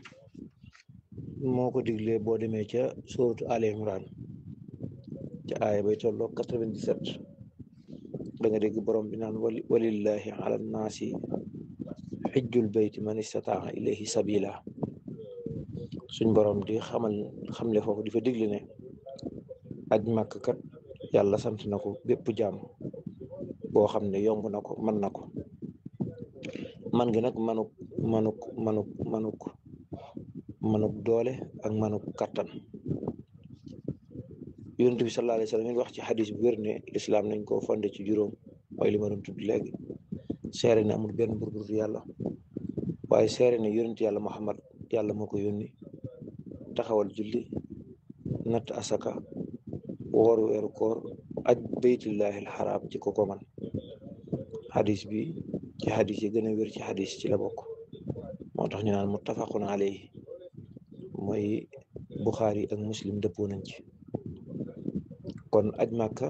E: moo ko diglee boo demee ca suratu Ali Imran ca aaya bay tolloo quatre-vingt-dix-sept da nga dégg borom bi naan wali walillahi ala nnaasi xijjul bayti man istataa ilayhi sabila suñ borom di xamal xamle foofu di fa digle ne aj màkk kat yàlla sant na ko bépp jaam boo xam ne yomb na ko mën na ko man gi nag manuk manuk manuk manuk manuk doole ak manuk kattan yonent bi sallallahu alayhi wa sallam wax ci xadis bu wér ne lislaam nañ koo fonde ci juróom mooy li ma doon tudd léegi seere ne amul benn buur bu dul yàlla waaye seere ne yonent yàlla Muhammad yàlla moo ko yónni taxawal julli natt asaka woor weeru koor aj baytullahi alxaraam ci ko ko man xadis bi ci xadis yi gën a wér ci xadis ci la bokk moo tax ñu naan muttafaqun alayhi mooy Buxaari ak Muslim dëppoo nañ ci kon aj màkka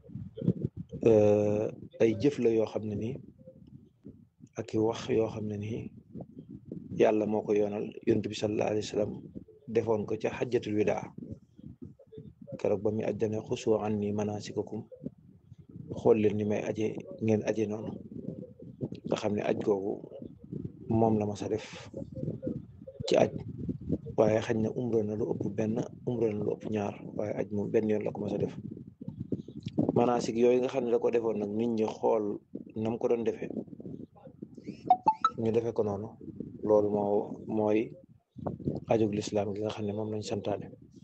E: ay jëf la yoo xam ne nii ak i wax yoo xam ne nii yàlla moo ko yoonal yonent bi sallallahu alayhi wa sallam defoon ko ca xajjatul widaa keroog ba muy aj dane xusu anni manasikakum xool leen ni may aje ngeen aje noonu nga xam ne aj googu moom la mas a def ci aj waaye xañ na umra na lu ëpp benn umra na lu ëpp ñaar waaye aj moom benn yoon la ko mas a def manasik yooyu nga xam ne da ko defoon nag nit ñi xool nam ko doon defee ñu defe ko noonu loolu moo mooy ajug lislaam gi nga xam ne moom lañ santaane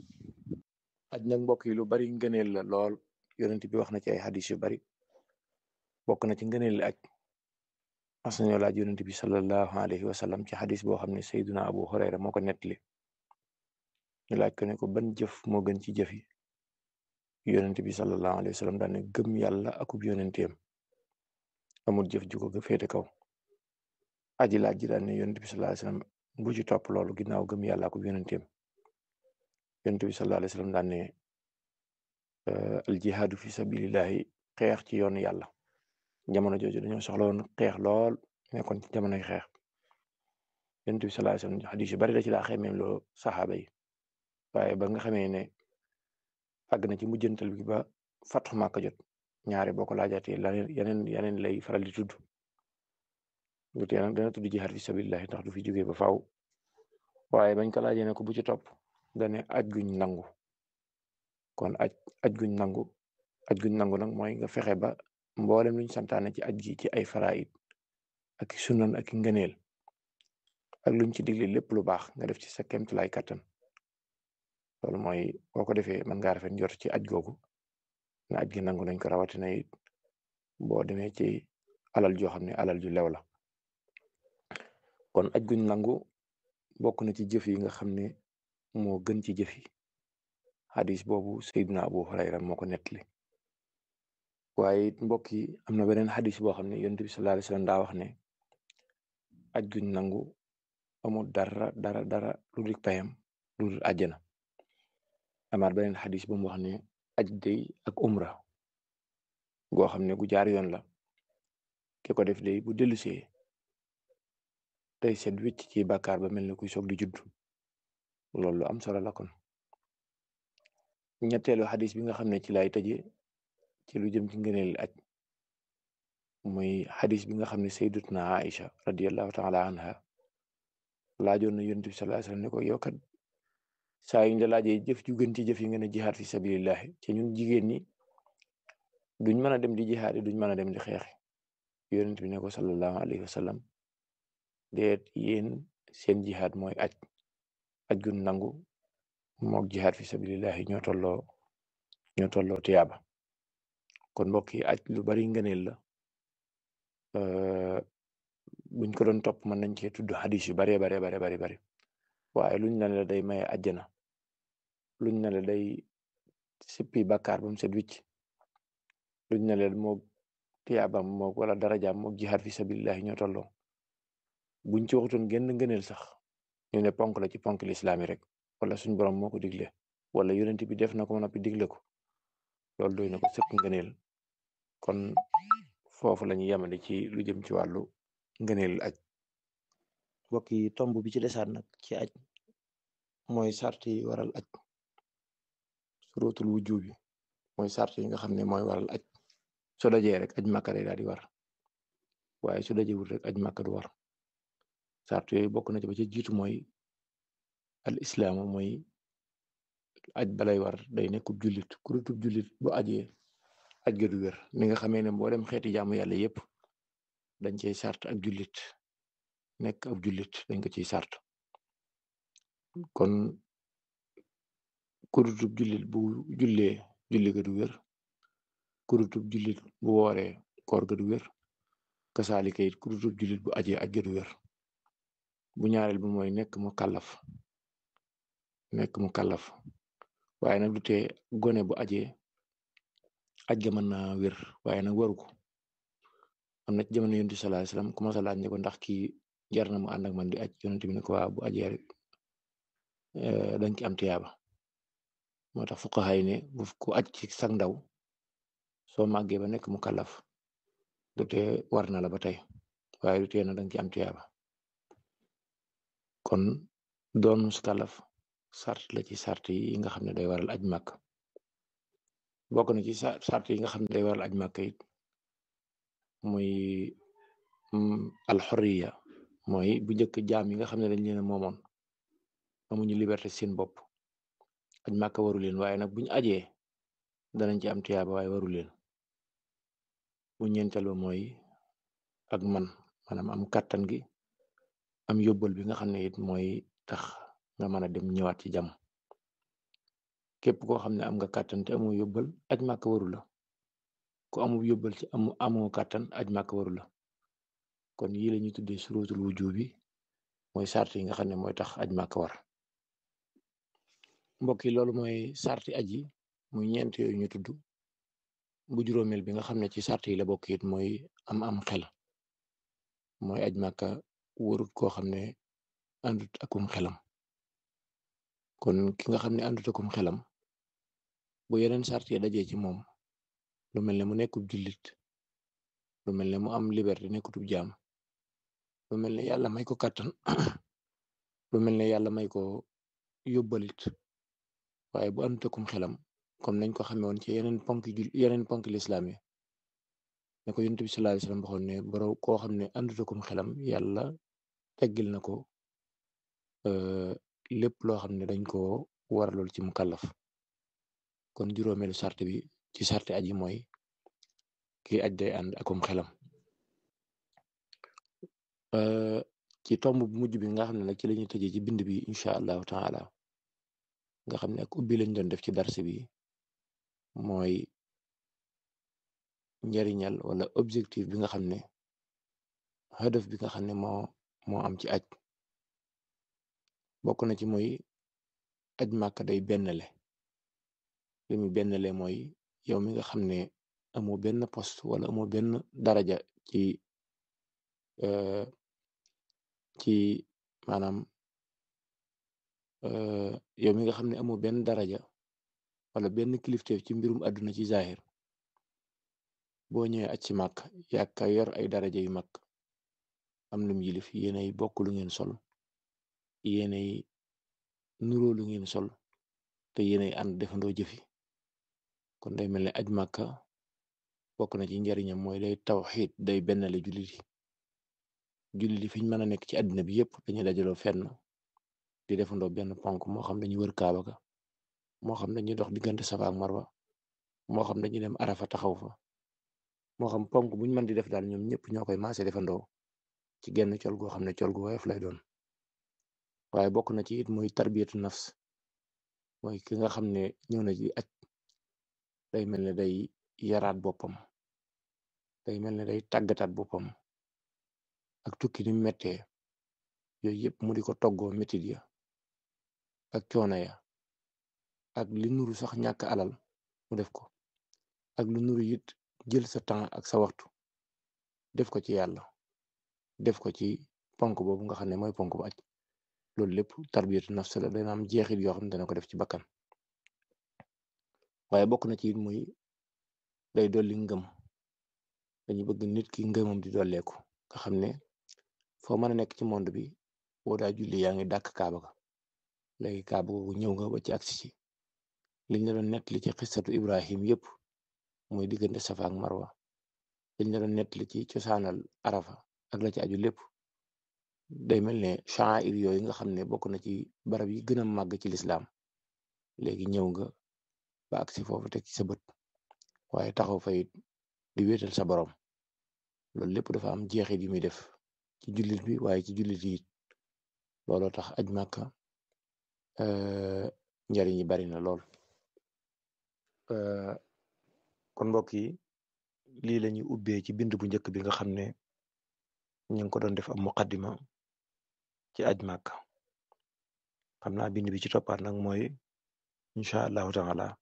E: aj nag mbokk yi lu bari ngëneel la lool yonent bi wax na ci ay xadis yu bari bokk na ci ngëneel aj mas nañoo laaj yonent bi sallallahu alayhi wa sallam ci xadis boo xam ne sayduna abu hurayra moo ko nettali ñu laaj ko ne ko ban jëf moo gën ci jëf yi yonent bi sallallahu alayhi wa sallam daan ne gëm yàlla akub yonenteem amul jëf ju ko féete kaw aji laaj ji daan ne yonent bi sallallahu alayhi wa sallam bu ci topp loolu ginnaaw gëm yàlla akub yonenteem yonent bi sallallahu alayhi wa sallam daan ne al jihaadu fi sabilillahi xeex ci yoonu yàlla jamono jooju dañoo soxla woon xeex lool nekkoon ci jamonoy xeex yonent bi sallallahu alayhi wa sallam xadis yu bari da ci daa xemeem loo saxaaba yi waaye ba nga xamee ne àgg na ci mujjantal bi ba Fathu Makka jot ñaare boo ko laajaatee laneen yeneen yeneen lay faral di tudd lu tee nag dana tudd jihaad fi sabilillahi ndax du fi jógee ba faaw waaye bañ ko laajee ne ko bu ci topp dane aj guñ nangu kon aj aj guñ nangu aj guñ nangu nag mooy nga fexe ba mboolem luñ santaane ci aj gi ci ay faraid ak sunan ak ngëneel ak luñ ci digle lépp lu baax nga def ci sa kemtulaay kattan loolu mooy boo ko defee mën ngaa rafet njort ci aj googu na aj gi nangu nañ ko rawatina it boo demee ci alal joo xam ne alal ju lew la kon aj guñ nangu bokk na ci jëf yi nga xam ne moo gën ci jëf yi xadis boobu Seydina Abu Hurayra moo ko nettali waaye it mbokk yi am na beneen xadis boo xam ne yonent bi sallallahu alayhi wasallam daa wax ne aj guñ nangu amul dara dara dara lu dik payam lu dul àjjana amaat beneen xadis bu mu wax ne aj day ak umra goo xam ne gu jaar yoon la ki ko def day bu dellusee day set wicc ci bàkkaar ba mel ne kuy soog di judd loolu lu am solo la kon ñetteelu xadis bi nga xam ne ci lay tëje ci lu jëm ci ngëneel aj muy xadis bi nga xam ne sayyidatuna Aïcha radiyallahu taala anha laajoon na yonent bi sallallahu alayhi wasallam ne ko yow kat saa yuñ la laajee jëf ju gën ci jëf yi nga ne jihaad fi sabilillahi ci ñun jigéen ñi duñ mën a dem di jihaad duñ mën a dem di xeexi yonent bi ne ko sallallahu alayhi wa sallam déet yéen seen jihaad mooy aj aj gun nangu mook jihaad fi sabilillahi ñoo tolloo ñoo tolloo tiyaaba kon mbokk yi aj lu bari ngëneel la buñ ko doon topp mën nañ cee tudd xadis yu baree bare bare bari bari waaye luñ na la day maye àjjana luñ na la day sippi bàkkaar ba mu set wicc luñ na la moog tiyaabam moog wala darajaam moog jihaad fi sabilillahi ñoo tolloo buñ ci waxutoon genn ngëneel sax ñu ne ponk la ci ponk lislaam yi rek wala suñ borom moo ko digle wala yonent bi def na ko noppi digle ko loolu doy na ko sëkk ngëneel kon foofu la ñu yemale ci lu jëm ci wàllu ngëneel aj mbokk yi tomb bi ci desaat nag ci aj mooy sart yi waral aj surutul wujub bi mooy sart yi nga xam ne mooy waral aj su dajee rek aj màkka day daal di war waaye su dajewul rek aj màkka du war sart yooyu bokk na ci ba ci jiitu mooy al islaamu mooy aj balay war day nekkub jullit kurutub jullit bu ajee aj ga du wér ni nga xamee ne mboolem xeeti jaamu yàlla yépp dañ cey sart ak jullit nekk ab jullit dañ ko ciy sart kon kurutub jullit bu jullee julli ga du wér kurutub jullit bu wooree koor ga du wér kasaalika it kurutub jullit bu ajee aj ga du wér bu ñaareel bi mooy nekk mu kàllaf nekk mu kàllaf waaye nag du tee gone bu ajee aj ga mën naa wér waaye nag waru ko am na ci jamono yonent bi sallallahu alayhi wasallam ku ma sa laaj ne ko ndax kii jar na mu ànd ak man di aj yonent bi ne ko waa bu ajee rek dañ ci am tiyaaba moo tax fuqaha yi ne bu ku aj ci sag ndaw soo màggee ba nekk mu kàllaf du tee war na la ba tey waaye du tee na dañ ci am tiyaaba kon doon mus kàllaf sart la ci sart yi nga xam ne day waral aj màkk bokk na ci sart yi nga xam ne day waral aj màkk it muy alxoriya mooy bu njëkk jaam yi nga xam ne dañ leen a moomoon amuñu liberté seen bopp aj màkk waru leen waaye nag buñu ajee danañ ci am tiyaaba waaye waru leen bu ñeenteel ba mooy ak man maanaam am kàttan gi am yóbbal bi nga xam ne it mooy tax nga mën a dem ñëwaat ci jàmm képp koo xam ne am nga kàttan te amoo yóbbal aj màkk waru la ku amul yóbbal ci amu amoo kàttan aj màkk waru la kon yii la ñuy tuddee surutul wujub bi mooy sart yi nga xam ne mooy tax aj màkk war mbokk yi loolu mooy sarti aj yi muy ñeent yooyu ñu tudd bu juróomeel bi nga xam ne ci sart yi la bokk it mooy am am xel mooy aj màkka warut koo xam ne àndut akum xelam kon ki nga xam ne àndut akum xelam bu yeneen sart yi dajee ci moom lu mel ne mu nekkub jullit lu mel ne mu am liberté nekkutub jaam lu mel ne yàlla may ko kàttan lu mel ne yàlla may ko yóbbalit waaye bu àndut akum xelam comme nañ ko xamee woon ci yeneen ponk jul yeneen ponk lislaam yi ne ko yonent bi sallallahu alayhi wasallam waxoon ne boro koo xam ne àndut akum xelam yàlla teggil na ko lépp loo xam ne dañ ko waralool ci mu kàllaf kon juróomeelu sart bi ci sarte aji mooy kii aj day ànd akum xelam ci tomb bu mujj bi nga xam ne nag ci lañuy tëjee ci bind bi incha allahu taala nga xam ne ak ubbi lañ doon def ci darse bi mooy njariñal wala objectif bi nga xam ne hadaf bi nga xam ne moo moo am ci aj bokk na ci mooy aj màkk day bennle li mu bennle mooy yow mi nga xam ne amoo benn poste wala amoo benn daraja ci ci maanaam yow mi nga xam ne amoo benn daraja wala benn kilifteef ci mbirum àdduna ci zahir boo ñëwee aj ci màkk yàkka yor ay daraja yu mag am lum yilif yéenay bokk lu ngeen sol yéenay nuroo lu ngeen sol te yéenay ànd defandoo jëfi kon day mel ne aj màkka bokk na ci njariñam mooy day tawxiid day bennale jullit yi jullit yi fiñ mën a nekk ci àddina bi yépp dañuy dajaloo fenn di defandoo benn ponk moo xam dañuy wër kaaba ga moo xam dañuy dox diggante safa ak marwa moo xam dañuy dem arafa taxaw fa moo xam ponk buñ mën di def daal ñoom ñëpp ñoo koy maase defandoo ci genn col goo xam ne col gu woyof lay doon waaye bokk na ci it muy tarbiyatu nafs mooy ki nga xam ne ñëw na ci aj day mel ne day yaraat boppam day mel ne day tàggataat boppam ak tukki ni mettee yooyu yëpp mu di ko toggoo métit ya ak coono ya ak li nuru sax ñàkk alal mu def ko ak lu nuru it jël sa temps ak sa waxtu def ko ci yàlla def ko ci ponk boobu nga xam ne mooy ponk bu aj loolu lépp tarbiyatu nafs la dana am jeexit yoo xam ne dana ko def ci bakkan waaye bokk na ci it muy day dolli ngëm dañu bëgg nit ki ngëmam di dolleeku nga xam ne foo mën a nekk ci monde bi boo daa julli yaa ngi dàkk kaaba ga léegi kaaba googu ñëw nga ba ci agsi ci liñ la doon nettali ci xissatu ibrahim yëpp muy diggante safa ak marwa liñ la doon nettali ci cosaanal arafa ak la ci aju lépp day mel ne sha'air yooyu nga xam ne bokk na ci barab yi gën a màgg ci lislaam léegi ñëw nga ba agsi foofu teg ci sa bët waaye taxaw fa it di wéetal sa borom loolu lépp dafa am jeexit yu muy def ci jullit bi waaye ci jullit yi looloo tax aj màkka njariñ yi bari na lool kon mbokk yi lii la ñuy ubbee ci bind bu njëkk bi nga xam ne ñu ngi ko doon def am muqaddima ci aj màkka xam naa bind bi ci toppaat nag mooy incha allahu taala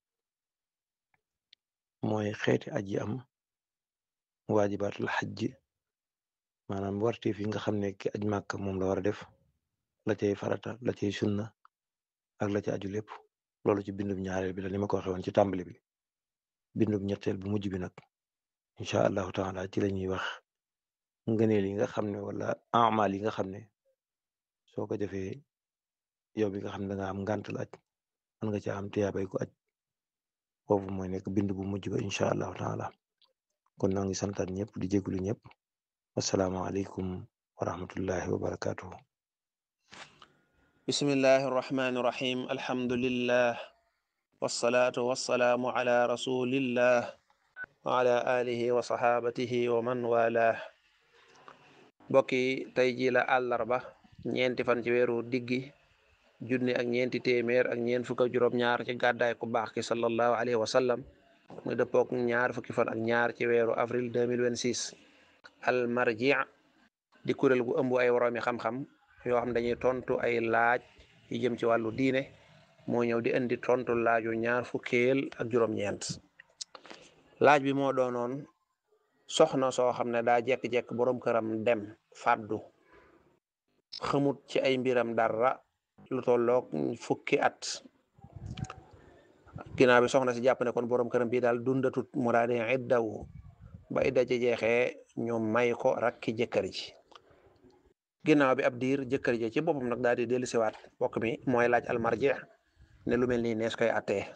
E: mooy xeeti aj yi am waajibaatul xajj maanaam warteef yi nga xam ne ki aj màkk moom la war a def la cay farata la cay sunna ak la ca aju lépp loolu ci bindub ñaareel bi la ni ma ko waxee woon ci tàmbali bi bindub ñetteel bu mujj bi nag incha allahu taala ci la ñuy wax ngëneel yi nga xam ne wala amal yi nga xam ne soo ko defee yow bi nga xam ne da nga am ngàntal aj mën nga ca am tiyaabay ko aj foofu mooy nekk bind bu mujj ba incha allahu taala kon noo ngi santaat ñëpp di jégalu ñëpp wasalaamaaleykum wa rahmatullahi wa barakatuhu
F: bismillahi arrahmani irrahim alhamdulillah wasalaatu wasalaamu ala rasulillah wa ala alihi wa sahabatihi wa man walah mbokki tey ji la àllarba ñeenti fan ci weeru diggi junni ak ñeenti téeméer ak ñeent fukk ak juróom-ñaar ci gàddaay ku baax ki sallallahu alayhi wa sallam muy dëppook ñaar fukki fan ak ñaar ci weeru avril 2026 al marji di kuréel gu ëmb ay woroomi xam-xam yoo xam dañuy tontu ay laaj yi jëm ci wàllu diine moo ñëw di indi tontu laaju ñaar fukkeel ak juróom-ñeent laaj bi moo doonoon soxna soo xam ne daa jekk-jekk boroom këram dem fàddu xamut ci ay mbiram dara lu tolloog fukki at ginnaaw bi soxna si jàpp ne kon boroom këram bii daal dundatut mu daa di iddawu ba idda ci jeexee ñu may ko rakki jëkkër ji ginnaaw bi ab diir jëkkër ji ci boppam nag daal di dellusiwaat bokk mi mooy laaj almarji ne lu mel nii nees koy attee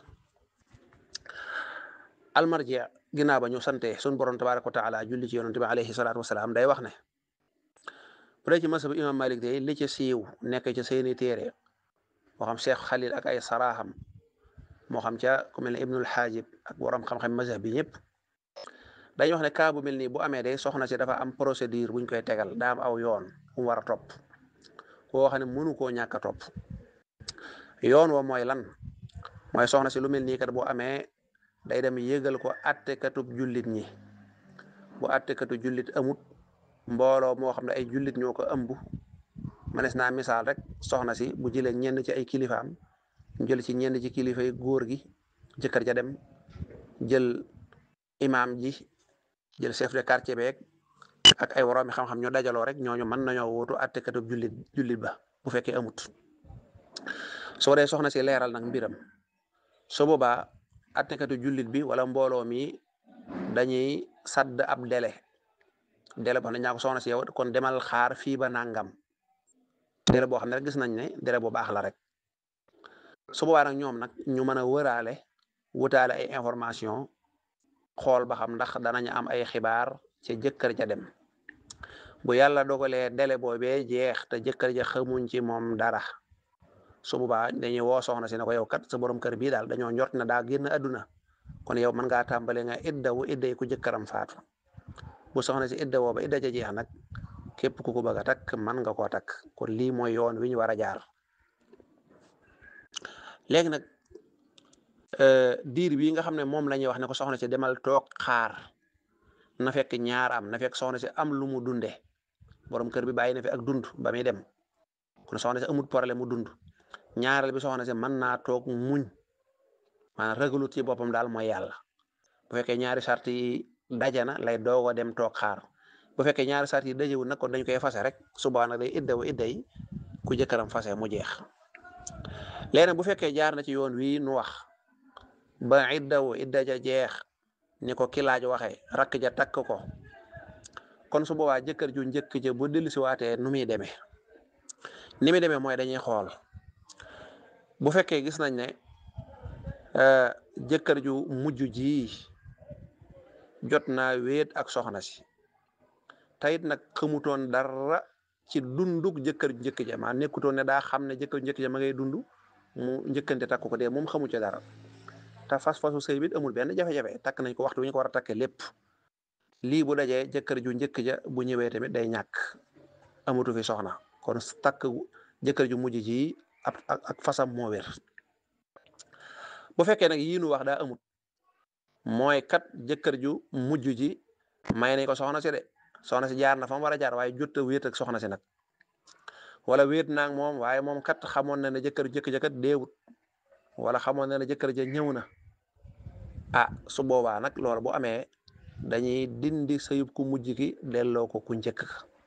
F: almarji ginnaaw ba ñu sante sun borom tabaraka wa taala julli ci yonante bi alayhi salaatu wasalaam day wax ne bu dee ci masab imam malik day li ci siiw nekk ci seeni téere moo xam cheikh xalil ak ay saraaxam moo xam ca ku mel ne ibnul xaajib ak borom xam-xam mazhab bi ñëpp dañuy wax ne cas bu mel nii bu amee day soxna si dafa am procédure buñ koy tegal daa am aw yoon mu war a topp koo xam ne mënu koo ñàkk a topp yoon wa mooy lan mooy soxna si lu mel nii kat bu amee day dem yëgal ko attekatub jullit ñi bu attekatu jullit amut mbooloo moo xam ne ay jullit ñoo ko ëmb manes naa misaal rek soxna si bu jëlee ñenn ci ay kilifaam jël ci ñenn ci kilifay góor gi jëkkër ja dem jël imaam ji jël chef de quartier beeg ak ay woroomi xam-xam ñu dajaloo rek ñooñu mën nañoo wóotu attekatub jullit jullit ba bu fekkee amut soo dee soxna si leeral nag mbiram su boobaa attekatu jullit bi wala mbooloo mi dañuy sadd ab délai délai boo xam ne ñaa ko soxna si yow kon demal xaar fii ba nangam délai boo xam ne rek gis nañ ne délai bu baax la rek su boobaa nag ñoom nag ñu mën a wëraale wutaale ay information xool ba xam ndax danañ am ay xibaar ca jëkkër ja dem bu yàlla dogalee délai boobee jeex te jëkkër ja xamuñ ci moom dara su boobaa dañuy woo soxna si ne ko yow kat sa borom kër bii daal dañoo njort na daa génn àdduna kon yow mën ngaa tàmbale nga iddawu idday ku jëkkëram faatu bu soxna si idda woo ba idda ja jeex nag képp ku ko bëgg a takk man nga koo takk kon lii mooy yoon wi ñu war a jaar léegi nag diir bii nga xam ne moom la ñuy wax ne ko soxna si demal toog xaar na fekk ñaar am na fekk soxna si am lu mu dunde borom kër bi bàyyi na fi ak dund ba muy dem kon soxna si amul problème mu dund ñaareel bi soxna si mën naa toog muñ maanaam ragalut ci boppam daal mooy yàlla bu fekkee ñaari sart yi daje na lay doog a dem toog xaar bu fekkee ñaari sart yi dajewul nag kon dañ koy fase rek suba nag day iddawu idda yi ku jëkkëram fase mu jeex léegi bu fekkee jaar na ci yoon wii nu wax ba iddawu idda ja jeex ni ko ki laaj waxee rakk ja takk ko kon su boobaa jëkkër ju njëkk ja bu dellusi waatee nu muy demee ni muy demee mooy dañuy xool bu fekkee gis nañ ne jëkkër ju mujj ji jot naa wéet ak soxna si tayit nag xamutoon dara ci dunduk jëkkër ju njëkk ja maa nekkutoon ne daa xam ne jëkkër ju njëkk ja ma ngay dund mu njëkkante takk ko dee moom xamu ci dara te fas fasu sëy bit amul benn jafe-jafe takk nañ ko waxtu wi ñu ko war a takkee lépp lii bu dajee jëkkër ju njëkk ja bu ñëwee tamit day ñàkk amatu fi soxna kon takk jëkkër ju mujj ji ak ak fasam moo wér bu fekkee nag yii nu wax daa amut mooy kat jëkkër ju mujj ji may nañ ko soxna si de soxna si jaar na fa mu war a jaar waaye jot a wéet ak soxna si nag wala wéet naag moom waaye moom kat xamoon na ne jëkkër ju njëkk ja kat deewut wala xamoon na ne jëkkër ja ñëw na ah su boobaa nag loolu bu amee dañuy dindi sëyub ku mujj ki delloo ko ku njëkk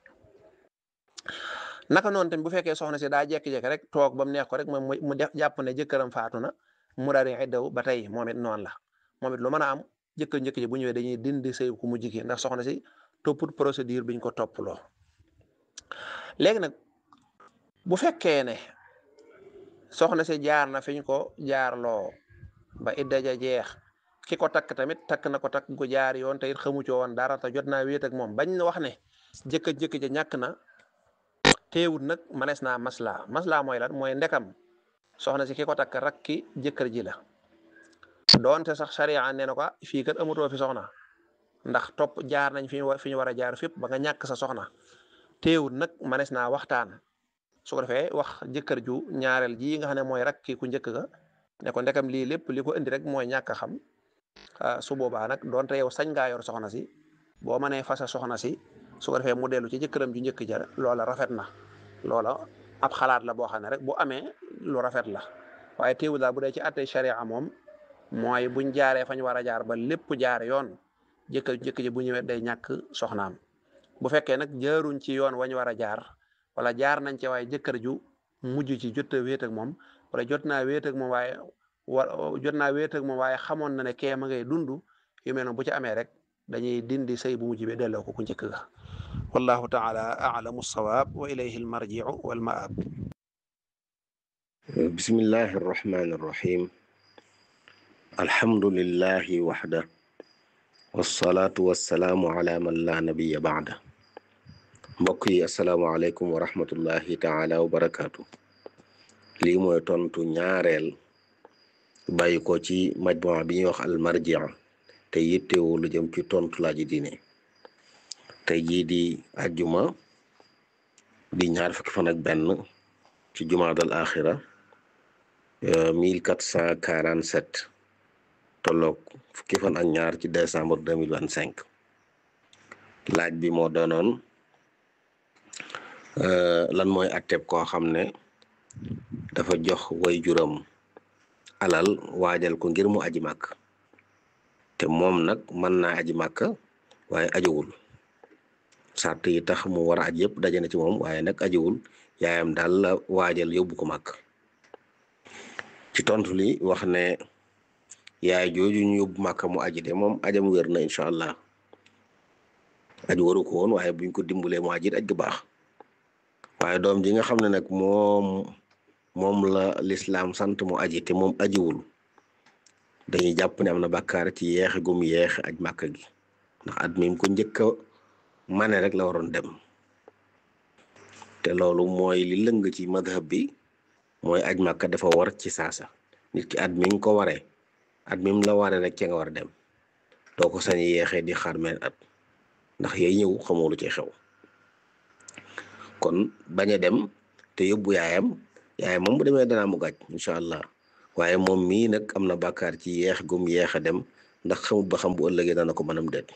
F: naka noonu tamit bu fekkee soxna si daa jekki-jekki rek toog ba mu neex ko rek moom mu def jàpp ne jëkkëram faatu na mu daal di iddaw ba tey moom it noonu la moom it lu mën a am jëkkër njëkk ji bu ñëwee dañuy dindi sëyub ku mujj ki ndax soxna si topput procédure biñ ko topploo léegi nag bu fekkee ne soxna si jaar na fi ñu ko jaarloo ba idda ja jeex ki ko takk tamit takk na ko takk ko jaar yoon te it xamu ci woon dara te jot naa wéet ak moom bañ na wax ne jëkkër jëkk ja ñàkk na teewut nag manees naa masla masla mooy lan mooy ndekam soxna si ki ko takk rakki jëkkër ji la doonte sax sariya nee na ko fii kat amutoo fi soxna ndax topp jaar nañ fi ñu fi ñu war a jaar fépp ba nga ñàkk sa soxna teewut nag manees naa waxtaan su ko defee wax jëkkër ju ñaareel ji nga xam ne mooy rakki ku njëkk ga ne ko ndekam lii lépp li ko indi rek mooy ñàkk a xam su boobaa nag donte yow sañ ngaa yor soxna si boo mënee fasa soxna si su ko defee mu dellu ci jëkkëram ju njëkk ja loola rafet na loola ab xalaat la boo xam ne rek bu amee lu rafet la waaye teewul daal bu dee ci attey sharia moom mooy buñ jaaree fañ war a jaar ba lépp jaar yoon jëkkër ju njëkk ji bu ñëwee day ñàkk soxnaam bu fekkee nag jaaruñ ci yoon wañ war a jaar wala jaar nañ ci waaye jëkkër ju mujj ci jot a wéet ak moom wala jot naa wéet ak moom waaye wa jot naa wéet ak moom waaye xamoon na ne kee ma ngay dund yu mel noonu bu ci amee rek dañuy dindi sëy bu mujj bi delloo ko ku njëkk ga wallahu taala alamu sawaab wa ilayhi almarjiu walmaab
G: bismillahi arrahmani arrahim alhamdulillahi waxda wassalaatu wassalaamu ala man la nabiya baada mbokk yi asalaamaaleykum wa rahmatullahi taala wa barakaatu lii mooy tontu ñaareel bàyyi ko ci majmua bi ñuy wax almarjia te yittewoo lu jëm ci tontu laaji diine tey jii di ajjuma di ñaar fukki fan ak benn ci jumaadal axira mille quatre cent quarante sept tolloog fukki fan ak ñaar ci décembre deux mille vingt cinq laaj bi moo doonoon lan mooy atteb koo xam ne dafa jox way juram alal waajal ko ngir mu aji màkk te moom nag mën naa aji màkk waaye ajiwul sart yi tax mu war a aj yëpp daje na ci moom waaye nag ajiwul yaayam daal la waajal yóbbu ko màkk ci tontu li wax ne yaay jooju ñu yóbbu màkk mu aji de moom ajam wér na incha allah aj waru ko woon waaye buñ ko dimbalee mu ajit aj gu baax waaye doom ji nga xam ne nag moom moom la lislaam sant mu aji te moom ajiwul dañuy jàpp ne am na bàkkaar ci yeexe gum yeexe aj màkk gi ndax at mi ko njëkk a mane rek la waroon dem te loolu mooy li lëng ci madhab bi mooy aj màkk dafa war ci saasa nit ki at mi nga ko waree at mi la waree rek ca nga war a dem doo ko sañ yeexee di xaar meen at ndax yay ñëw xamoo lu ci xew kon bañ a dem te yóbbu yaayam yaayam moom bu demee danaa mu gàcc incha allah waaye moom mii nag am na bàkkaar ci yeex gum yeex a dem ndax xamut ba xam bu ëllëgee dana ko mënam déet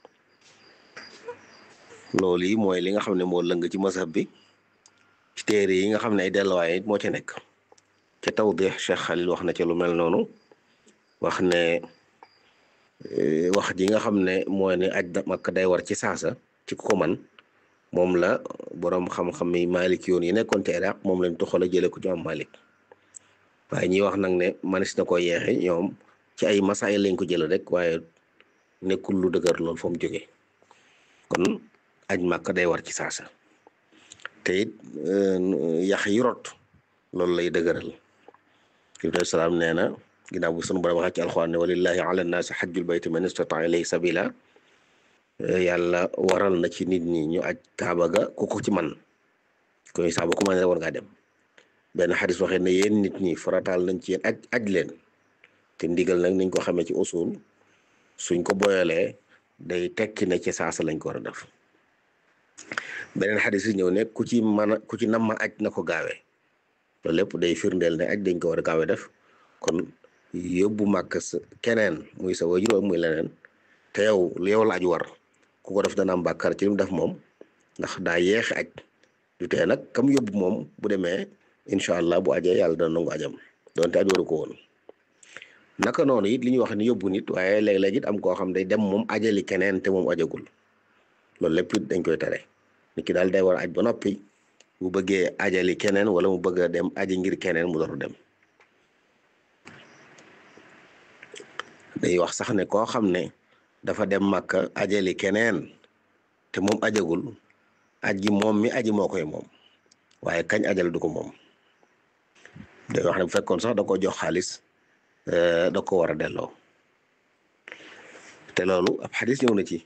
G: loolu yi mooy li nga xam ne moo lëng ci mazhab bi ci téere yi nga xam ne ay delluwaay it moo ca nekk ca tawdix Cheikh Khalil wax na ca lu mel noonu wax ne wax ji nga xam ne mooy ne aj Makka day war ci saasa ci ku ko man moom la boroom xam-xam yi Malik yoon yi nekkoon ci Iraq moom lañ toxal a jële ko ci am Malik waaye ñi wax nag ne manis na ko yeexe ñoom ci ay masaay lañ ko jële rek waaye nekkul lu dëgër lool fa mu jógee kon aj Makka day war ci saasa te it yax yi rot loolu lay dëgëral Ibrahima salaam nee na ginnaaw bu sunu borom waxee ci alxuraan ne walillahi ala nnaasi xajjul bayti man istata ilayhi sabila yàlla waral na ci nit ñi ñu aj kaaba ga ku ko ci man koy saaba ku man war ngaa dem benn xadis waxee ne yéen nit ñi farataal nañ ci yéen aj aj leen te ndigal nag niñ ko xamee ci usul suñ ko boyalee day tekki ne ci saasa lañ ko war a def beneen xadis yi ñëw ne ku ci mën a ku ci nam ma aj na ko gaawee loolu lépp day firndeel ne aj dañ ko war a gaawee def kon yóbbu màkk sa keneen muy sa wajur muy leneen te yow yow la aj war ku ko def dana am bàkkaar ci li mu def moom ndax daa yeexe aj du tee nag kam yóbbu moom bu demee incha allah bu ajee yàlla dana nangu ajam donte aj waru ko woon naka noonu it li ñuy wax ni yóbbu nit waaye léeg-léeg it am koo xam day dem moom ajali keneen te moom ajagul loolu lépp it dañ koy tere nit ki daal day war a aj ba noppi bu bëggee ajali keneen wala mu bëgg a dem aji ngir keneen mu door dem day wax sax ne koo xam ne dafa dem Makka ajali keneen te moom ajagul aj gi moom mi aji moo koy moom waaye kañ ajal du ko moom day wax ne bu fekkoon sax da ko jox xaalis da ko war a delloo te loolu ab xadis ñëw na ci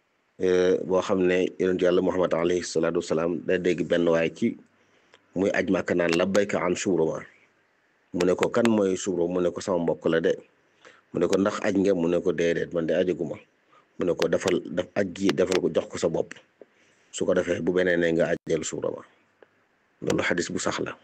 G: boo xam ne yonent yàlla Muhammad alayhi salaatu wasalaam day dégg benn waaye ci muy aj Makka naan labbayka an Shubruma mu ne ko kan mooy Shubrum mu ne ko sama mbokk la de mu ne ko ndax aj nga mu ne ko déedéet man de ajaguma mu ne ko defal def aj gi defal ko jox ko sa bopp su ko defee bu beneen ne nga ajal Shubruma loolu xadis bu sax la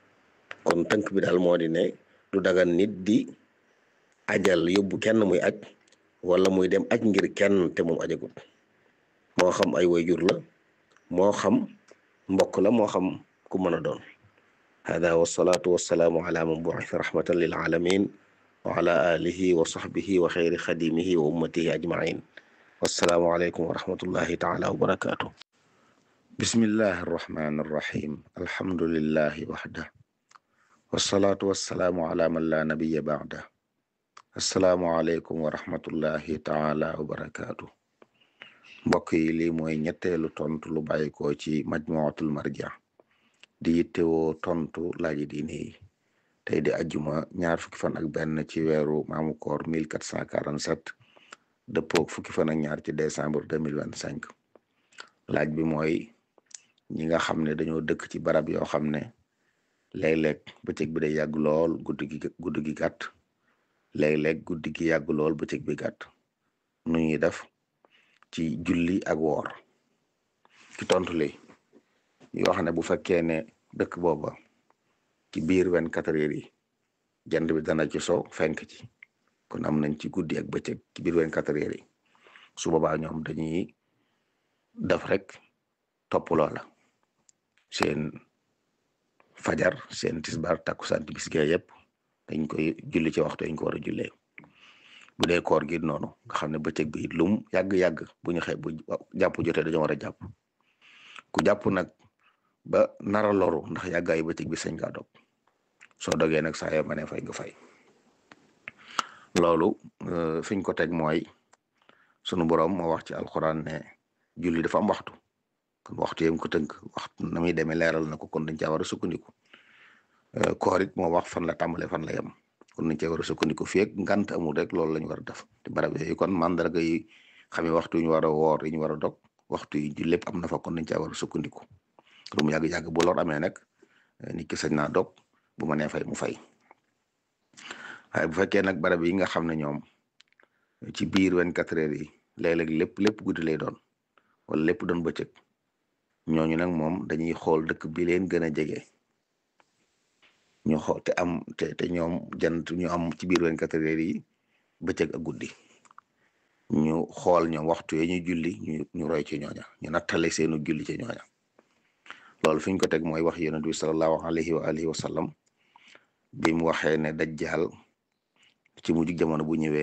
G: kon tënk bi daal moo di ne du dagan nit di ajal yóbbu kenn muy aj wala muy dem aj ngir kenn te moom ajagut moo xam ay wayjur la moo xam mbokk la moo xam ku mën a doon hada wasalaatu wasalaamu ala man bu'itha rahmatan lil alamin wa ala alihi wa sahbihi wa xayri xadimihi wa ummatihi ajmain wassalaamu aleykum wa rahmatullahi taala wa barakatuh bismillahi arrahmani arrahim alhamdulillahi waxda wasalaatu wasalaamu ala man la nabiya ba'da assalaamu aleykum wa rahmatullahi taala wa barakatuh mbokk yi lii mooy ñetteelu tontu lu bàyyi ko ci majmuatul marja di yittewoo tontu laaji diine yi tey di ajjuma ñaar fukki fan ak benn ci weeru maamu koor 1447 dëppoog fukki fan ak ñaar ci décembre 2025 laaj bi mooy ñi nga xam ne dañoo dëkk ci barab yoo xam ne léeg-léeg bëccëg bi day yàgg lool guddi gi guddi gi gàtt léeg-léeg guddi gi yàgg lool bëccëg bi gàtt nu ñuy def ci julli ak woor ci tontu li ñu wax ne bu fekkee ne dëkk booba ci biir vingt-quatre heures yi jant bi dana ci so fenk ci kon am nañ ci guddi ak bëccëg ci biir vingt-quatre heures yi su boobaa ñoom dañuy def rek topp loola seen fajar seen tisbaar takkusaan timis gee yëpp dañ koy julli ci waxtu dañ ko war a jullee bu dee koor gi noonu nga xam ne bëccëg bi lum yàgg-yàgg bu ñu xëy bu jàpp jotee dañoo war a jàpp ku jàpp nag ba nara loru ndax yàggaayu bëccëg bi sañ ngaa dog soo dogee nag saa yoo ma ne fay nga fay loolu fiñ ko teg mooy sunu borom moo wax ci alxuraan ne julli dafa am waxtu kon waxtu yam ko tënk waxtu na muy demee leeral na ko kon dañ caa war a sukkandiku koor it moo wax fan la tàmbalee fan la yem kon nañ cee war a sukkandiku fii ak ngant amul rek loolu la ñu war a def te barab yooyu kon mandarga yi xamee waxtu yi ñu war a woor yi ñu war a dog waxtu yi lépp am na fa kon nañ caa war a sukkandiku lu mu yàgg-yàgg bu lor amee nag nit ki sañ naa dog bu ma nee fay mu fay waaye bu fekkee nag barab yi nga xam ne ñoom ci biir vingt-quatre heures yi léeg-léeg lépp lépp guddi lay doon wala lépp doon bëccëg ñooñu nag moom dañuy xool dëkk bi leen gën a jege ñu xool te am te te ñoom jant ñu am ci biir 24 heures yi bëccëg ak guddi ñu xool ñoom waxtu yi ñuy julli ñu ñu roy ci ñooña ñu nattale seenu julli ci ñooña loolu fi ñu ko teg mooy wax yonent bi sallallahu alayhi wa alihi wa sallam bi mu waxee ne dajjal ci mujj jamono bu ñëwee